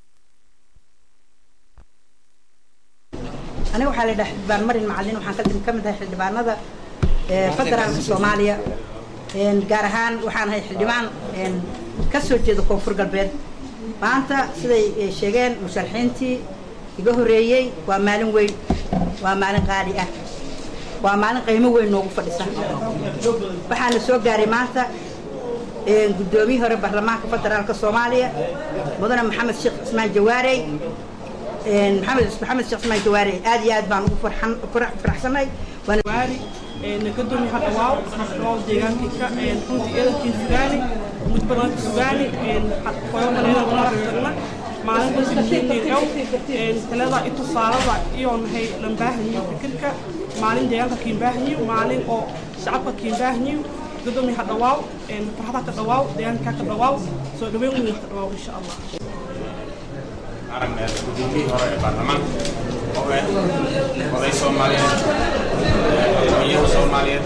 aniga waxaa la yidhaha xildhibaan marin macalin waxaan ka ka mid ahay xildhibaanada ee federaalka soomaaliya een gaar ahaan waxaan ahay xildhibaan een ka soo jeeda koonfur galbeed maanta siday eh, sheegeen musharaxiintii iga horreeyey waa maalin weyn waa maalin qaali ah waa maalin qiimo weyn noogu fadhisa waxaana soo gaaray maanta een guddoomiyihii hore baarlamaanka federaalka soomaaliya mudane maxamed sheekh cismaan jawaarey een maxamed maxamed sheekh cismaan jawaarey aad iyo aad baan ugu farxan farax- faraxsanahay waana waari gudoomiye hadda waaw oo deegaankayka runtii eedankii sugaani mudbadanka sugaani qoyobaleeda maragtagna maalinta sikiineew talada i tusaalada iyo nahay lambaahanyiyo fikirka maalin deegaanka kiinbaahanyiyo maalin oo shacabka kiinbaahanyiyo gudoomiye hadda waaw farxada ka dhawaaw deegaanka ka dhawaaw soo dhaweyn weyn ka dhawaaw insha allah aragna gudoomiyihii hore ee baarlamaanka oo ah oday soomaaliyeed madaxweynaha soomaaliyeed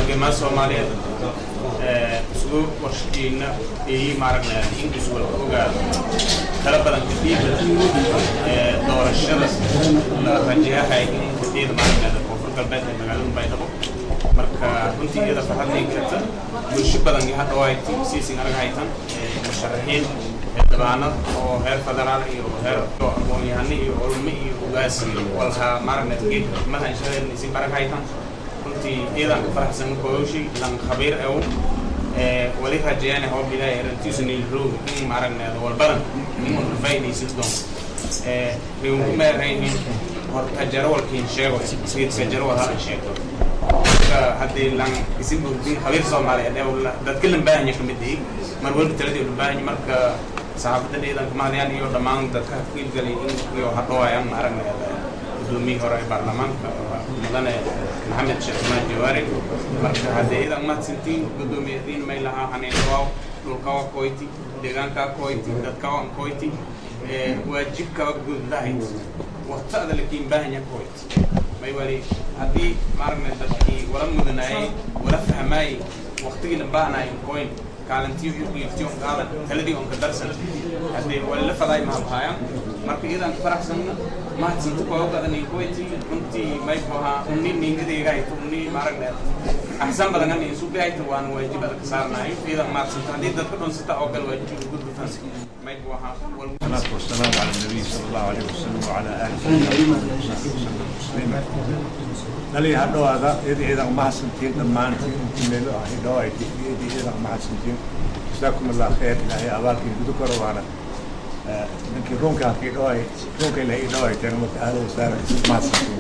halgamaa soomaaliyeed isugu warshadeena eeyi maaragna ingis wala ogaado tala badan kadib doorashada la rajayahay in kordhiyada maaragna koonfur galbeed ee magaalada baydhabo marka runtii iyada farxadnay karta bulsho badan iyo hadda ay siisin arag haytan musharaxiin xildhibaanada oo heer federaal iyo heer aqoon-yahano iyo culmo iyo ugaas iyo walha maaragna geed xikmada inshadeednaysin arag haytan runtii iyadan ka faraxsan kooshi lan khabiir ew wali rajayaan hoob ilaahay rantiisu niilroog in maaragneeda walbadan in un faa'idaysid doon riwanku meeraynin horta jarawalkiin sheego geedka jarawal ha sheegto marka haddii lan isin burdin khabiir soomaaliyeed ee dadka lambaahanya ka mid ihi mar walba taladii lambaahanya marka saxaafadda ciidanka mahadiyaan iyo dhammaan dadka kiilgalay in iyo hadhoayaan maaragneeda gudoomiyii hore ee baarlamaanka mudane maxamed sheekh usmaan jawaari marka haddii idan mahadsantiin gudoomiyadiin may lahaa haneynawaaw dhulkawa koyti deegaankaa koyti dadkawa koyti waajibkawa gudlahayd waqtada lakiin baahanya koyti may wali haddii maaragna dadkii wala mudanaayay wala fahmaayay waqtigii la baahnaayay koyn kaalintii uqiiftii on qaadan taladii on ka darsan haddii wali la fadaay mahabhaayaan marka iyadan faraxsanna mahadsanto kooga badan iyo koyti runtii may buhaa unni niingadaygaayto unni maaragna axsan badan ani isu dhihayta waan waajib adag ka saarnaayo iyadan mahadsanto haddii dadka dhunsata oo kale waajibka gudbatan may buhaa والصلاة والسلام على النبي صلى الله عليه وسلم وعلى آله وصحبه وسلم نلي هذا هذا يدي إذا ما حسنتين دمان كملوا هيدا يدي يدي إذا ما حسنتين جزاكم الله خير إلهي أبارك يذكر وانا لكن رونك هكي دوي رونك إلهي دوي تاني متأهل وسارة ما حسنتين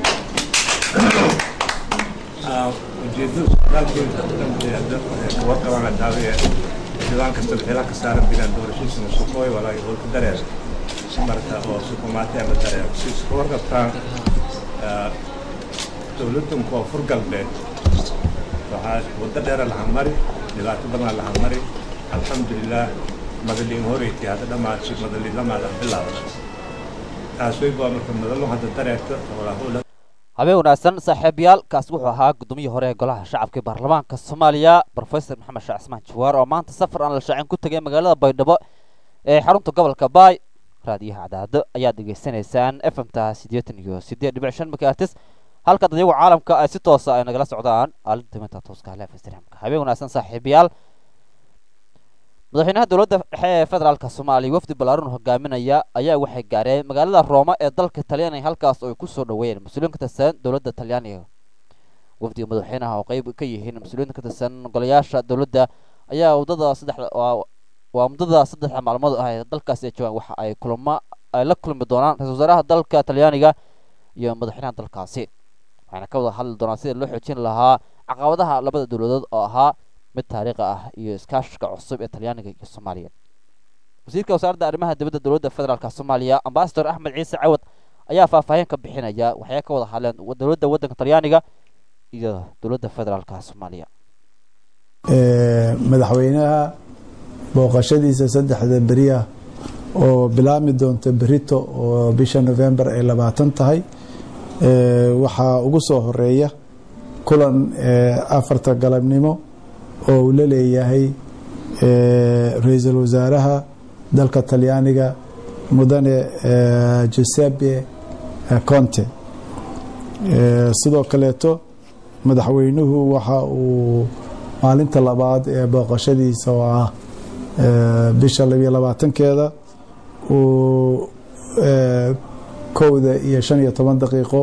ujeedada socdaalkeeda kuwata waana daawiye xildhibaan kasta xilaa ka saaran bilaan doorashadiisana suqooy walaa holka dareer marka oo sukumaatee la dareer si isku warqabtaan dowladdan koonfur galbeed waxaa waddo dheera laha mari dhibaato badan laha mari alxamdulilah madaliin horeyti hadda dhammaadsi madaliin lamaada bilaabaso taas way baa marka madalo hadda dareerta walaa howla habeen wanaagsan saaxiibayaal kaasi wuxuu ahaa gudoomiyii hore ee golaha shacabka ee baarlamaanka soomaaliya professor maxamed sheekh cismaan jawaar oo maanta safar aan la shaacin ku tegay magaalada baydhabo ee xarunta gobolka baay raadiyaha cadaado ayaad dhegaysanaysaan f m ta siddeetan iyo siddeed dhibic shan megaartis halka dadyagu caalamka ay si toosa ay nagala socdaan aalinta minta tooska leef instagramka habeen wanaagsan saaxiibayaal madaxweynaha dowladda dhexe ee federaalka soomaaliya wafdi ballaaran hogaaminaya ayaa waxay gaareen magaalada rooma ee dalka talyaaniga halkaas oo ay ku soo dhoweeyeen mas-uuliyiin ka tirsan dowladda talyaaniga wafdiga madaxweynaha oo qeyb ka yihiin mas-uuliyiinta ka tirsan golayaasha dowladda ayaa waddada saddexda waa muddada saddexda maalmood ah ee dalkaasi ay joogaan waxa ay kulamo ay la kulmi doonaan ra-isul wasaaraha dalka talyaaniga iyo madaxweynaha dalkaasi waxayna ka wada hadli doonaan sidii loo xoojin lahaa caqabadaha labada dowladood oo ahaa mid taariikhi ah iyo iskaashiga cusub ee talyaaniga iyo soomaaliya wasiirka wasaaradda arrimaha dibadda dowladda federaalk soomaaliya ambasador axmed ciise cawad ayaa faahfaahin ka bixinaya waxay ka wada hadleen dowladda waddanka talyaaniga iyo dowladda federaalka soomaaliya madaxweynaha booqashadiisa saddexda beriya oo bilaabmi doonta berito oo bisha november ay labaatan tahay waxaa ugu soo horeeya kulan afarta galabnimo oo uu la leeyahay ra-iisul wasaaraha dalka talyaaniga mudane giuseppe conte sidoo kaleeto madaxweynuhu waxa uu maalinta labaad ee booqashadiisa oo ah bisha labiyo labaatankeeda uu kowda iyo shan iyo toban daqiiqo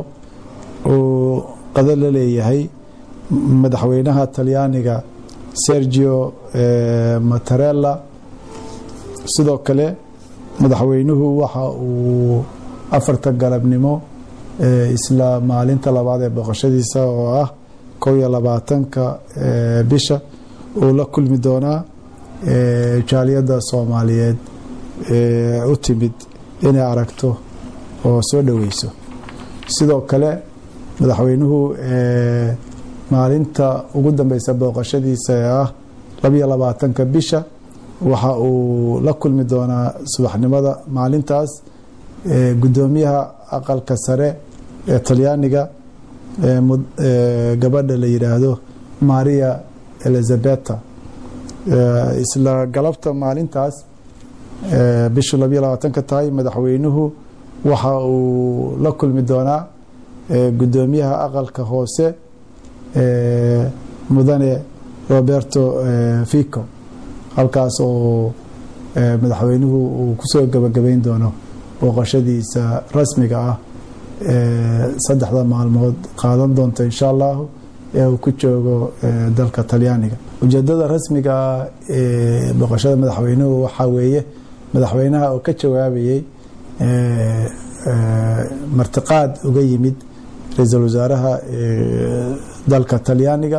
uu qado la leeyahay madaxweynaha talyaaniga sergio matarella sidoo kale madaxweynuhu waxa uu afarta galabnimo isla maalinta labaad ee booqashadiisa oo ah kow iyo labaatanka bisha uu la kulmi doonaa jaaliyadda soomaaliyeed u timid inay aragto oo soo dhoweyso sidoo kale madaxweynuhu maalinta ugu dambeysa booqashadiisa ee ah labiyo labaatanka bisha waxa uu la kulmi doonaa subaxnimada maalintaas gudoomiyaha aqalka sare ee talyaaniga gabadha la yidhaahdo maria elizabeta isla galabta maalintaas bishu labayo labaatanka tahay madaxweynuhu waxa uu la kulmi doonaa gudoomiyaha aqalka hoose mudane roberto fico halkaas oo madaxweynuhu uu kusoo gabagabeyn doono booqashadiisa rasmiga ah saddexda maalmood qaadan doonta insha allahu ee uu ku joogo dalka talyaaniga ujeedada rasmiga ah ee booqashada madaxweynuhu waxaa weeye madaxweynaha oo ka jawaabayey martiqaad uga yimid ra-iisul wasaaraha dalka talyaaniga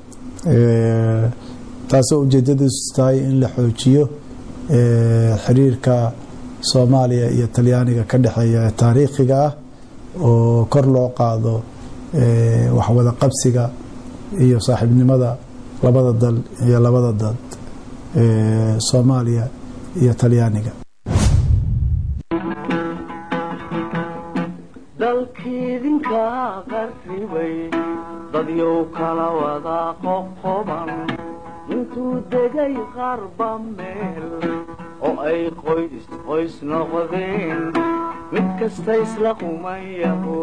taasoo ujeedadiisu tahay in la xoojiyo xiriirka soomaaliya iyo talyaaniga ka dhexeeya taariikhiga ah oo kor loo qaado waxwada qabsiga iyo saaxiibnimada labada dal iyo labada dad soomaaliya iyo talyaaniga dalkiidinka qarribay dadyow kala wada qoqoban intuu degay qarba meel oo ay qoys qoys noqdeen mid kasta isla qumayaho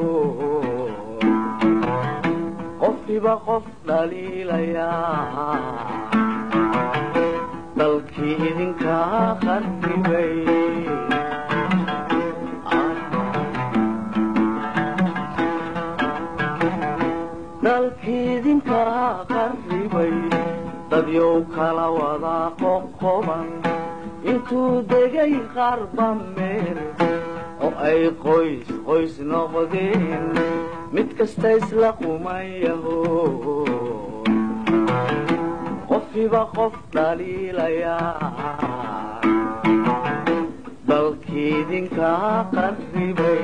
qofkiba qof dhaliilayaa dalkii idinka qarribay dalkiidinka qarribay dadyow kala wada qoqoban intuu degay qarba meel oo ay qoys qoys noqdeen mid kasta isla qumayaho qofkiba qof dhaliilayaa dalkiidinka qarribay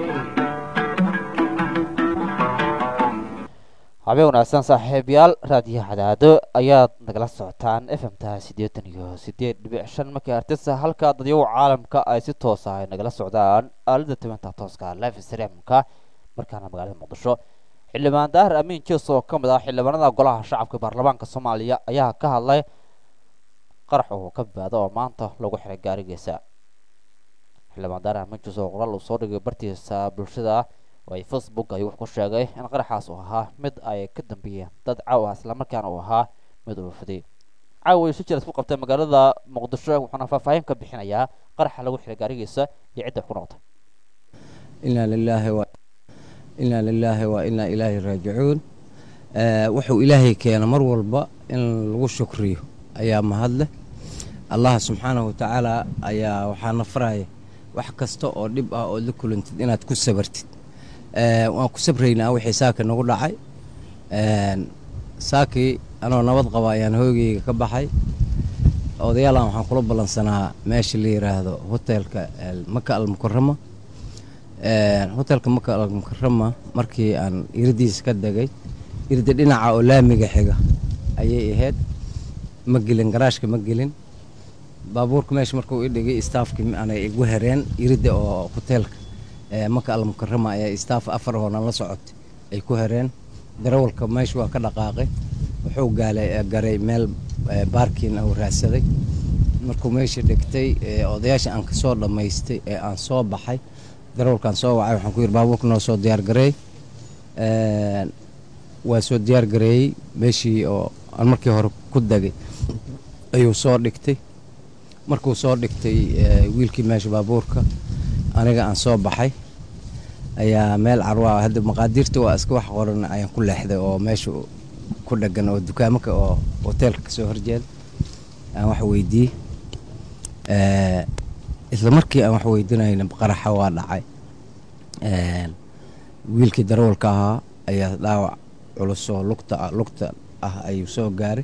habeen wanaagsan saaxiibayaal raadiyaha cadaado ayaad nagala socotaan f m ta siddeetan iyo siddeed dhibic shan markii artisa halka dadyagu caalamka ay si toosa ay nagala socdaan aalada tibanta tooska life streamka markaana magaalada muqdisho xildhibaan daahir amiin jees oo ka mid ah xildhibaanada golaha shacabka baarlamaanka soomaaliya ayaa ka hadlay qarax oo ka badbaado oo maanta lagu xiray gaarigiisa xildhibaan daahir amiin jees oo qoraal uu soo dhigay bartiisa bulshada oo ay facebook ayuu wax ku sheegay in qaraxaas uu ahaa mid ay ka dambeeyeen dad caaw ah islamarkaana uu ahaa mid uu fiday caawa si jira isku qabtay magaalada muqdisho wuxuuna faahfaahin ka bixinayaa qaraxa lagu xiray gaarigiisa iyo cidda wax ku noqotay inaa lilaahi wa inaa lilaahi wa inaa ilaahi raajicuun wuxuu ilaahay keena mar walba in lagu shukriyo ayaa mahad leh allah subxaanahu watacaala ayaa waxaana faraya wax kasta oo dhib ah ood la kulantid inaad ku sabartid waan ku sabraynaa wixii saaka nagu dhacay saakii anoo nabad qaba ayaan hoygeyga ka baxay odayaalan waxaan kula ballansanaa meesha la yiraahdo hotelka maka almukarama hotelka maka almukarama markii aan iradiisa ka degay irda dhinaca oo laamiga xiga ayay ahayd ma gelin garaashka ma gelin baabuurka meesha markuu i dhigay staafkii aanay igu hereen irida oo hoteelka maka almukarama ayaa staaf afar hoonan la socotay ay ku hereen darawalka meesha waa ka dhaqaaqay wuxuu garay meel baarkiin uu raadsaday markuu meesha dhigtay odayaasha aan kasoo dhammaystay ee aan soo baxay darawalkaan soo wacay waxaan ku yidhi baabuurka noo soo diyaargareey waa soo diyaargareeyey meeshii oo aan markii hore ku degay ayuu soo dhigtay markuu soo dhigtay wiilkii meesha baabuurka aniga aan soo baxay ayaa meel carwaa hadda maqaadiirta waa iska wax qoran ayaan ku leexday oo meesha ku dhagan oo dukaamaka oo hoteelka kasoo horjeeda aan wax weydiiyey isla markii aan wax weydiinayna qaraxa waa dhacay wiilkii darawalka ahaa ayaa dhaawac culus oo lugta lugta ah ayuu soo gaaray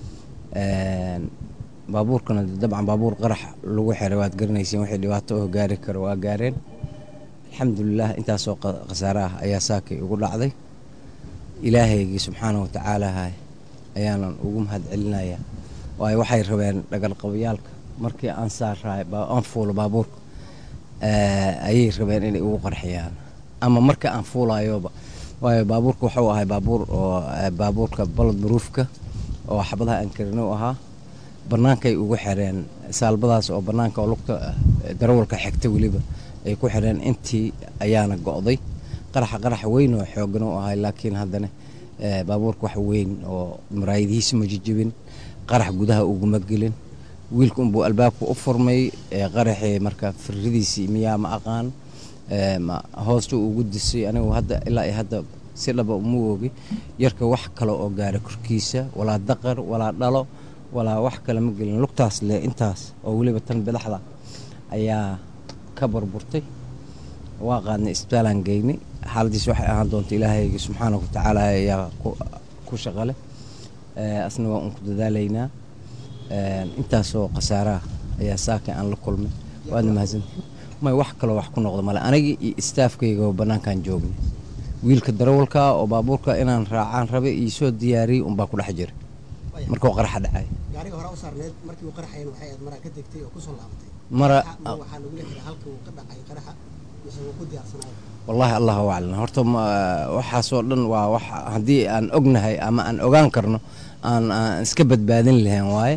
baabuurkana dabcan baabuur qarax lagu xiray waad garanaysiin wixii dhibaato oo gaari karo waa gaareen alxamdulilah intaasoo khasaare ah ayaa saakay ugu dhacday ilaahaygii subxaana watacaala ayaanan ugu mahad celinayaa waayo waxay rabeen dhagalqabayaalka markii aan saaraay aan fuulo baabuurka ayay rabeen inay ugu qarxiyaan ama marka aan fuulayoba waayo baabuurka wuxuu ahay baabuur oo eh, baabuurka balod baruufka oo xabadaha aan karin u ahaa bannaankay ugu xireen saalbadaas oo bannaanka oo lugta eh, darawalka xigta weliba ay ku xireen intii ayaana go'day qaraxa qarax weyn oo xooggan u ahay laakiin haddana eh, baabuurka wax weyn oo maraayadihiisa ma jijibin qarax gudaha uguma gelin wiilka unbuu albaabka u furmay ee qaraxii marka firridiisii miyaa ma aqaan ee, ma hoosta ugu disay anigu hadda ilaa iyo hadda si dhaba uma oogi yarka wax kale oo gaara korkiisa walaa daqar walaa dhalo walaa wax kale ma gelin lugtaas le intaas oo weliba tan bidaxda ayaa ka burburtay waa qaadnay isbitaalaan geynay xaaladiis waxay ahaan doonta ilaahayga subxaanahu watacaala ayaa ku- ku shaqale Ee, asna waa un ku dadaalaynaa Ee, intaasoo khasaaraha ayaa saakin aan la kulmay waadna mahadsantihin may wax kaloo wax ku noqdo male anigii iyo istaafkayga oo bannaankaan joognay wiilka darawalka oo baabuurka inaan raacaan rabay iyo soo diyaariyey unbaa ku dhex jira markuu qaraxa dhacay gaariga hore u saarneed markii uu qaraxayn waxay aad maraa ka degtay oo kusoo laabatay mara ma waxaa lagu leeyahay halka uu ka dhacay qaraxa mise wuu ku diyaarsanayo wallaahi allahu aclam horta ma- waxaasoo dhan waa wax haddii aan ognahay ama aan ogaan karno aan aan iska badbaadin lahayn waaye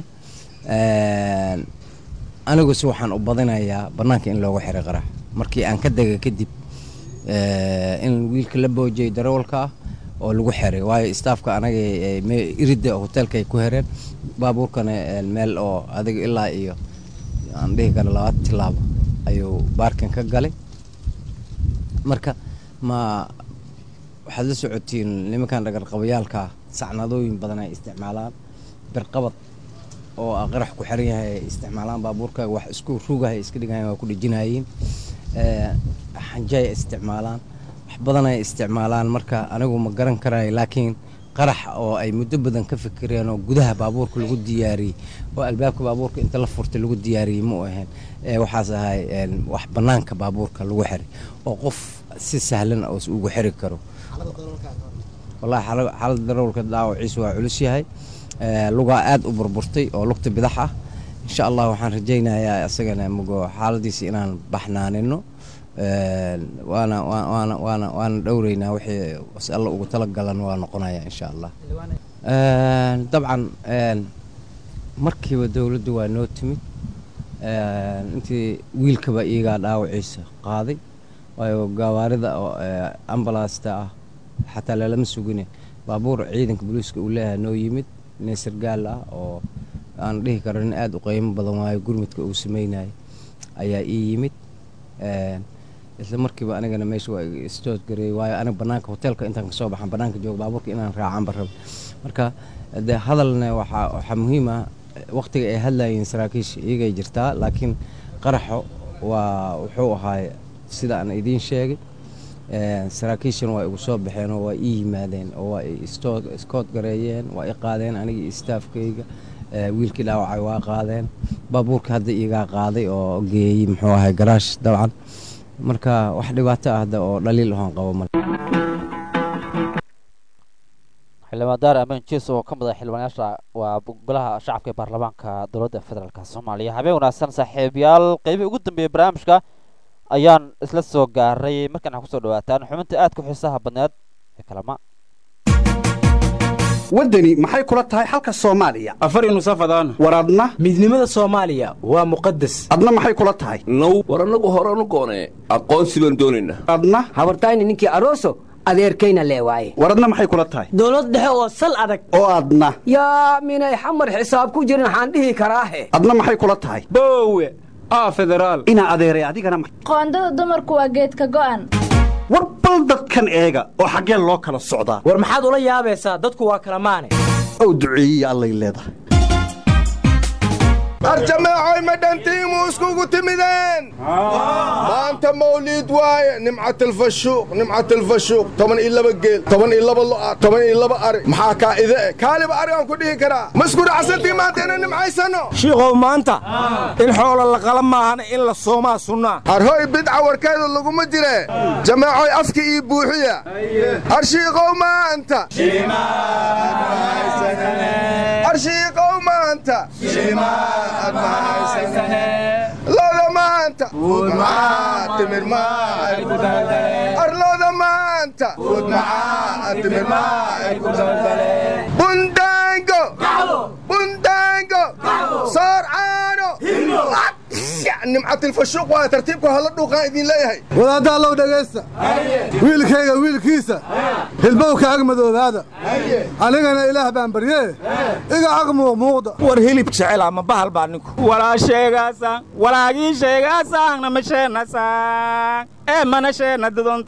Een, anigu si waxaan u badinayaa bannaanka in loogu xiray qarax markii aan ka dega kadib ee, in wiilka la boojiyey darawalka ah oo lagu xiray waayo istaafka anaga ee, me- iridda hoteelka ay ku xireen baabuurkana ee, meel oo adiga ilaa iyo aan dhihi karo laba tilaabo ayuu baarkin ka galay marka ma waxaad la socotiin nimankan dhagarqabayaalka ah sacnadooyin badan ay isticmaalaan birqabad oo ah qarax ku xiran yahay ay isticmaalaan baabuurka wax isku rugahay iska dhigayaan waa ku dhejinayeen Ee, xanjay ay isticmaalaan wax badan ay isticmaalaan marka anigu ma garan karayo laakiin qarax oo ay muddo badan ka fikireen oo gudaha baabuurka lagu diyaariyey oo albaabka baabuurka inta la furtay lagu diyaariyey ma u ahayn Ee, waxaas ahay een, wax bannaanka baabuurka lagu xiray oo qof si sahlan oo ugu xiri karo wallahi xaala- xaaladda darawalka dhaawaciisu waa culus yahay Ee, lugaa aad u burburtay oo lugta bidax ah insha allah waxaan rajaynayaa isagana mugo xaaladiisa inaan baxnaanino Een, waana waa- waana waana waana dhowreynaa wixii si alla ugu talagalan waa noqonaya insha allah Een, dabcan een, markiiba dowladdu waa noo timid Een, intii wiilkaba iyagaa dhaawaciisa qaaday waayo gawaarida oo ee, ambalaasta ah xataa lalama sugine baabuur ciidanka booliiska uu leeyahay noo yimid nin sargaal ah oo aan dhihi karo nin aada u qiimo badan waayo gurmudka uu sameynayay ayaa ii yimid Een, isla markiiba anigana meesha waa iga istood gareeyey waayo aniga bannaanka hoteelka intaan kasoo baxan bannaanka jooga baabuurka inaan raacanba rabo marka de hadalna waxaa waxaa muhiim ah waqtiga ay hadlayeen saraakiisha iyagay jirtaa laakiin qaraxo waa wuxuu ahaay sida aan idiin sheegay Een, saraakiishana waa igu soo baxeen oo waa ii yimaadeen oo waa i istood iskood gareeyeen waa i qaadeen anigii istaafkayga Ee, wiilkii dhaawacay waa qaadeen baabuurka hadda iigaa qaaday oo geeyey muxuu ahay garaash dabcan marka wax dhibaato ah hadda oo dhaliil ahoon qabo male xildhibaan daar amaan jees oo ka mid ah xildhibaanayaasha waa golaha shacabka ee baarlamaanka dowladda federaalk soomaaliya habeen wanaagsan saaxiibayaal qeybihii ugu dambeeyey barnaamijka ayaan isla soo gaaray markaan waxaa kusoo dhawaataan xubinta aadka u xiisaha badneed ee kalama waddani maxay kula tahay xalka soomaaliya afar nusafadaan war adna midnimada soomaaliya waa muqadas adna maxay kula tahay now war annagu horanu goonee aqoonsi baan doonaynaa adna habartayni ninkii aroso adeerkayna lee waaye war adna maxay kula tahay dowlad dhexe oo sal adag oo adna yaa minay xamar xisaab ku jirin waxaan dhihi karaahe adna maxay kula tahay boowe aa federaal inaa adeeray adigana ma- qoondada dumarku waa geedka go'an war bal dadkan eega oo xaggee loo kala socdaa war maxaad ula yaabaysaa dadku waa kala maane ow duceeyiya allay leedahay arjameecoy ma dhantiimu iskugu timideen maanta mawliid waaye nimcatalfashuuq nimcatalfashuuq toban iyo laba geel toban iyo laba lo'a toban iyo laba ari maxaa kaa ide eh kaaliba ari aan ku dhihi karaa ma isku dhacsantii maanta inaan nimcaysano shiikow maanta in xoola la qala maahana in la soomaa sunnaa arhoy bidca warkeedu laguma jire jameecoy afki ii buuxiya arshiiqow maanta arshiiqow maanta loda maanta timir arloda maanta maanta fud macaa timir maa ku bundaango bundaango soor caano nimcatilfashuuq waa tartiibku hala dhuuqaan idin leeyahay wadaadda allow dhegaysta wiilkayga wiilkiisa hilbowka ag madoobaada anigana ilaah baan baryee iga ag muuqmuuqda war hilib jecel ama bahal baa ninku walaa sheegaasaan walaagii sheegaasaan nama sheenasaan ee mana sheena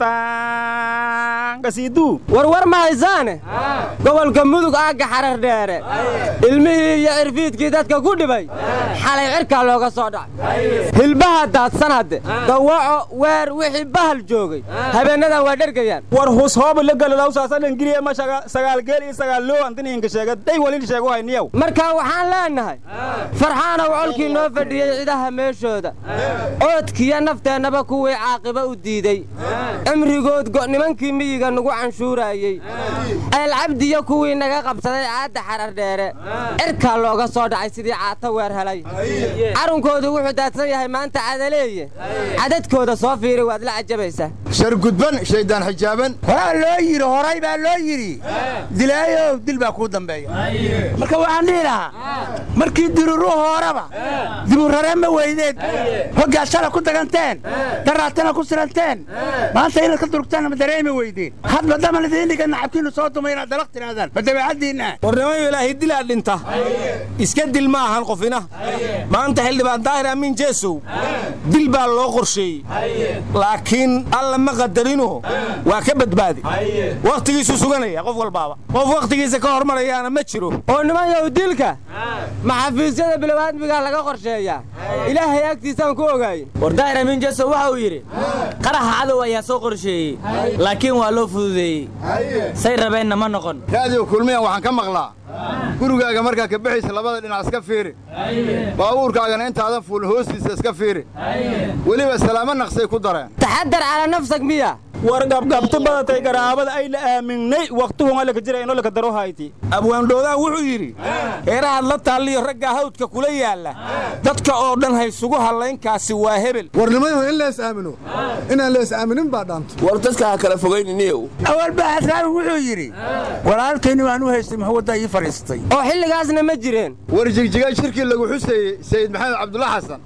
duduntaan kasiiduu warwar ma haysaane gobolka mudug aagga xarar dheere ilmihii iyo cirfiidkii dadka ku dhibay xalay cirkaa looga soo dhacay hilbaha daadsan hadde dawaco weer wixii bahal joogay habeennadan waa dhergayaan war hus hooba la galalawsaasadhangiriye ma sagaalgeel iyo sagaallow antinihinka sheega day walin sheego hayniyow marka waxaan leennahay farxaanow colkii noo fadhiyey cidaha meeshooda oodkiyo nafteennaba kuwii caaqiba u diiday cimrigood nimankii miyiga nagu canshuuraayey eelcabdiyo kuwii naga qabsaday caadda xarar dheere cirkaa looga soo dhacay sidii caata weer helay carunkoodu wuxuu daadsan yahay maanta cadaleeye cadadkooda soo fiiri waad la cajabaysaa shargudban shaydaan xijaaban horaa loo yidhi horay baa loo yidhi dilaayow dil baa kuu dambeeya marka waxaan dhihi lahaa markii diruru hooraba diburare ma weydeed hoggaad shala ku daganteen daraatana ku siranteen maanta inaad ka durugtaan ma dareemi weydeen hadba damal idiin dhiga nacabkiinnu soo dumay inaad dalaq tirahdaan ma dabeecaddiinna warnimayo ilaahay dilaa dhinta iska dil ma ahan qofina maanta xildhibaan daahir amiin jeesow dil baa loo qorsheeyey laakiin alla ma qadarino waa ka badbaadi wakhtigiisuu suganaya qof walbaaba qof wakhtigiisa ka hormarayaana ma jiro oo nimanyow dilka maxafiisyada bilowaadmigaa laga qorsheeyaa ilaahay agtiisaan ku ogaayey war daahir amiin jeesow waxa uu yidhi qaraxa cadow ayaa soo qorsheeyey laakiin waa loo fududeeyey say rabeenna ma noqon raadiyo kulmiyan waxaan ka maqlaa gurigaaga markaa ka bixaysa labada dhinac iska fiiri baabuurkaagana intaadan fuul hoostiisa iska fiiri weliba salaamo naqsay ku dareen taxadar calaa nafsak miya war gabgabto badatay garaabada ay la aaminay wakhtuhunga laka jira inoo laka daro hayti abwaandhoodaan wuxuu yidhi heerahaad la taalliyo raggaa hawdka kula yaalla dadka oo dhan haysugu hallaynkaasi waa hebel warnimayahu in lees aamino inaan lees aaminin baa dhaanta war dadka ha kala fogayniniyow awalbaxasraabi wuxuu yidhi walaalkayni waan u haystay muxuu wadda ii fadhiistay oo xilligaasna ma jireen war jigjiga shirkii lagu xuseeyey sayid maxamed cabdulla xasan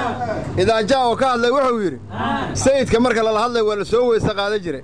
idaajaa oo ka hadlay wuxuu yidhi sayidka marka lala hadlay waa la soo weyse qaadan jiray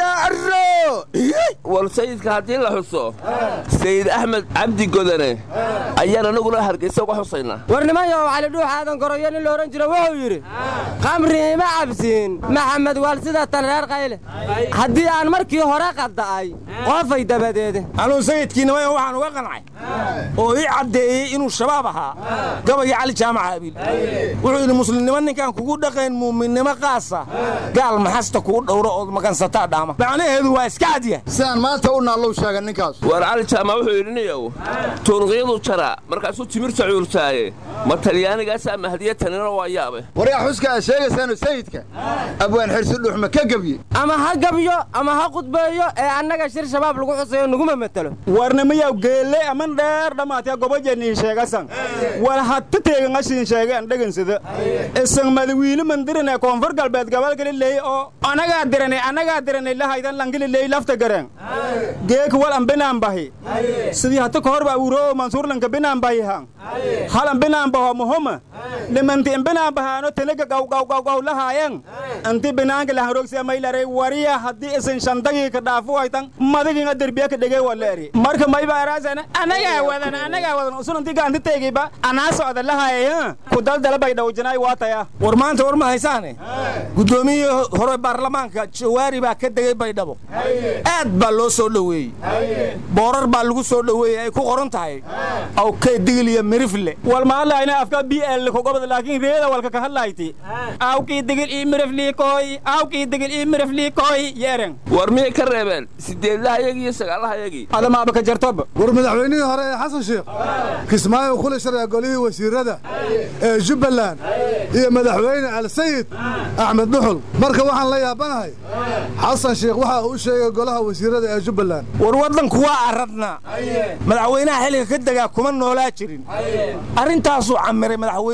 war sayidka haddii la xuso sayid axmed cabdi godane ayaan anaguna hargaysa uga xusaynaa war nimanyow cali dhuux aadan goroyo nin la odhan jiro wuxuu yidhi qamri ima cabsiin maxamed waal sida tan reer qayle haddii aan markii hore qadda'ay qoofay dabadeede anuu sayidkii nimayo waxaan uga qancay oo ii caddeeyey inuu shabaab ahaa gabayii cali jaamac abiil wuxuu yidhi muslimnimo ninkaan kugu dhaqayn muuminnimo qaasa gaal maxasta kuu dhowro ood magansataa dhaama macnaheedu waa iska cadya sidaan maanta u naallow sheegan ninkaas war cali jaamac wuxuu yidhi niyow tuunqiyadu jara markaasuu timirta cuurtaaye ma talyaanigaasaa mahdiya tanina waa yaabe waryaa xuska aad sheegaysaanu sayidka abwaan xirsi dhuuxma ka gebye ama ha gabyo ama ha qudbeeyo ee annaga shir shabaab lagu xusayo naguma matelo warnamayaw geelle aman dheer dhammaatya gobajanii sheegasan war hatta teegan ashiin sheege an dhegansada isan madawiili mandirine koonfur galbeed gabalgaliley oo anagaa dirane anagaa dirane lahaydan langililey lafta gareen geek wal an binaan bahi sidii hata kahor ba awuro mansuur lanka binaan bahi han hal an binaan baho muhuma limanti in binaan bahaano tanaga gawgawgawgaw lahaayan anti binaanka lahanrogsiya maylaray wariya haddii isan shandagii ka dhaafu haytan madaginga derbiya ka dhegey waa leeri marka mayba araasana anagaa wadan anagaa wadan usunanti gaanti teegiba anaa socda lahaaya ku daldala bay dhawjanaay waataya war maanta war ma haysaane guddoomiyihii hore baarlamaanka jawaari baa ka degey baydhabo aad baa loo soo dhoweeyey boorar baa lagu soo dhoweeyey ay ku qoran tahay awkay digil iyo mirifle wal maadlayna afka b l kogobada laakiin reeda walka ka hadlayti awkii digil ii miriflii kooy awkii digil ii miriflii kooy yeeren war miyay ka reebeen sideedlahayagii iyo sagaalahayagii adamaaba ka jartoba war madaxweynihii hore ee xasan sheekh kismaayo kula sharciga golihii wasiirada ee jubbaland iyo madaxweyne alsayid axmed dhuxul marka waxaan la yaabanahay xasan sheekh waxa uu u sheegay golaha wasiirada ee jubbaland war waddanku waa aradnaa madaxweynaha xilliga ka degaa kuma noolaa jirin arrintaasuu camiray madaxweyne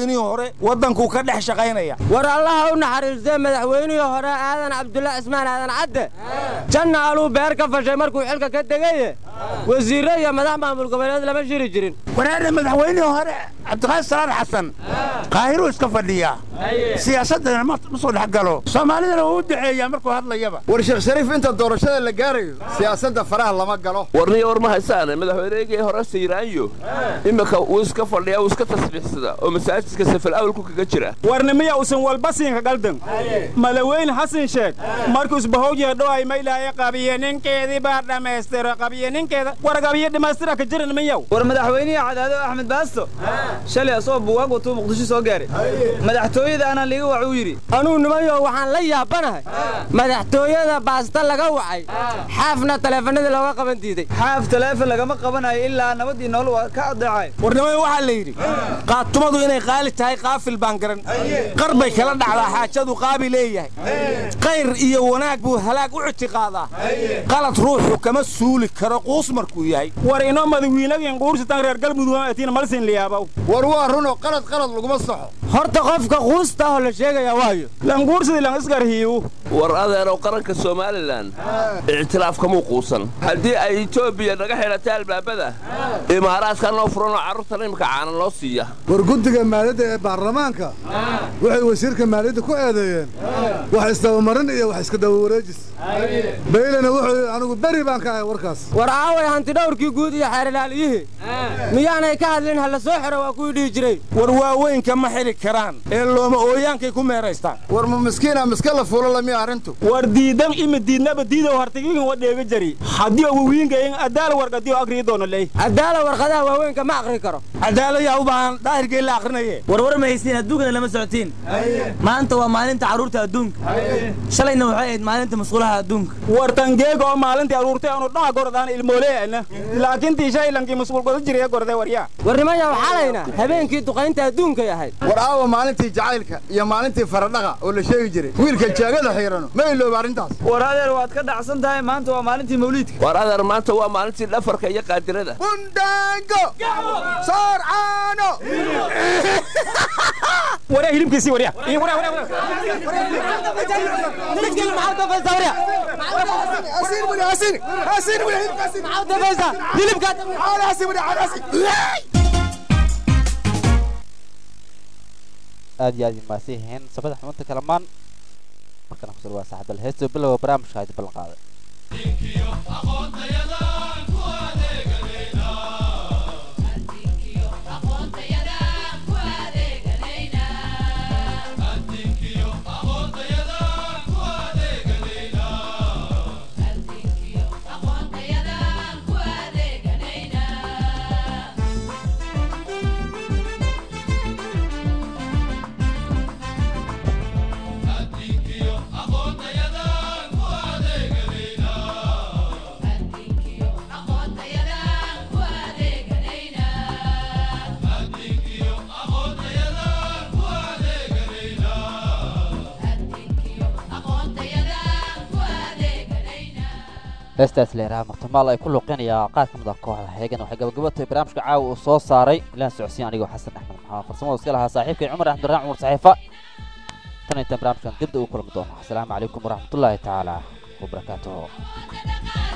madaxweynihii hore waddankuu ka dhex shaqaynaya war allaha u naxariistee madaxweynihii hore aadan cabdulla cismaan aadan cadde janna aluu beer ka fashay markuu xilka ka degaye wasiirre iyo madax maamul goboleed lama shiri jirin wanaana madaxweynihii hore cabdiqaadir salaad xasan qaahiruu iska fadhiyaa siyaasaddana ma ma soo dhex galo soomaalidana wuu u duceeyaa markuu hadlayaba war sheekh shariif inta doorashada la gaarayo siyaasadda faraha lama galo warniyo war ma haysaane madaxweynehigii hore sayraanyo iminka wuu iska fadhiyaa wuu iska tasbiixsada oo masaajidka safal awalku kaga jira warnimiya usan walbasiinka galdan madaxweyne xasan sheeg markuu isbahowjiya dhowaay maylaaye qabiye ninkeedii baa dhammaystira qabiye ninkeeda war qabiye dhammaystira ka jira nimanyow war madaxweynihii cadaado axmed baasto shalay asoo buwaag watuu muqdisho soo gaaray madaxtooyada anaa liiga wac uu yidhi anuu nimanyo waxaan la yaabanahay madaxtooyada baasta laga wacay xaafna taleefanadii looga qaban diiday xaaf taleefon lagama qabanayo ilaa nabadii nool waa ka adeecay warnimada waxaa la yidhi qaatumadu inay qaali tahay qaafil baan garan qar bay kala dhacdaa xaajadu qaabi leeyahay qayr iyo wanaag buu halaag u ictiqaadaa qalad ruuxu kama suuli karo quus markuu yahay war inoo madawiinagin quursitan reer galmudug atiina malsin liyaabow war waa runoo qalad qalad laguma saxo horta qofka quusta oo la sheegaya waayo languursidi lan isgarhiiwu war adeerow qaranka somalilan ictiraaf kamuu quusan haddii ay etoobiya naga xidhatay albaabada imaaraadka noo furanoo carruurtan imika caana loo siiya war guddiga maaliyadda ee baarlamaanka waxay wasiirka maaliyadda ku eedeeyeen wax isdabamarin iyo wax iska dabawareejis baylena wuxuu yidhi anigu beri baan ka ahay warkaas war aaway hantidhowrkii guud iyo xeerilaaliyihii miyaanay ka hadlin ha la soo xiro waa kuwii dhihi jiray war waaweynka ma xili karaan ee looma ooyaankay ku meeraystaan war ma miskiina miska la fuulo lamiya arrintu war diidan ima diidnaba diidow hartigiigan wa dheega jari haddii wawiingayn adaala warqadiyo agrii doono ley adaala warqadaha waaweynka ma aqri karo adaalayaa u baahan daahirgee la akrinaye warwar ma haysiin adduunkana lama socotiin maanta waa maalinta carruurta adduunka shalayna waxay ahayd maalinta masquulaha adduunka war tangeega oo maalintii aruurtay aanu dhaha gordaan ilmooleana laakiin tii shaylankii masquul goda jiraya gorde waryaa warnimaya waxaalayna habeenkii duqaynta adduunkay ahayd war aawa maalintii jacaylka iyo maalintii faradhaqa oo la sheegi jiray wiilka jaagada xiirano ma ilooba arrintaas war adeer waad ka dhacsan tahay maanta waa maalintii mawliidka war adeer maanta waa maalintii dhafarka iyo qaadirada bundaango soor caano waryaa hilibkiisii waryaa aad iyo aad imaadsan yihiin sabada xubinta kalamaan markana kusur waa saaxiibal heesto bilowga barnaamijka haydi ballan qaaday heestaas leeraha martamaal ay ku luuqinayaa qaar ka mid ah kooxda heegan waxay gabagabatay barnaamijka caawa uu soo saaray ilaan socodsiin anigoo xasan axmed maxamed farsamada iska lahaa saaxiibkay cumar axmeduraan cumar saxiifa tan intaan barnaamijkan dibda ugu kulmi doono asalaamu calaykum waraxmatullaahi tacaala wabarakaatuhu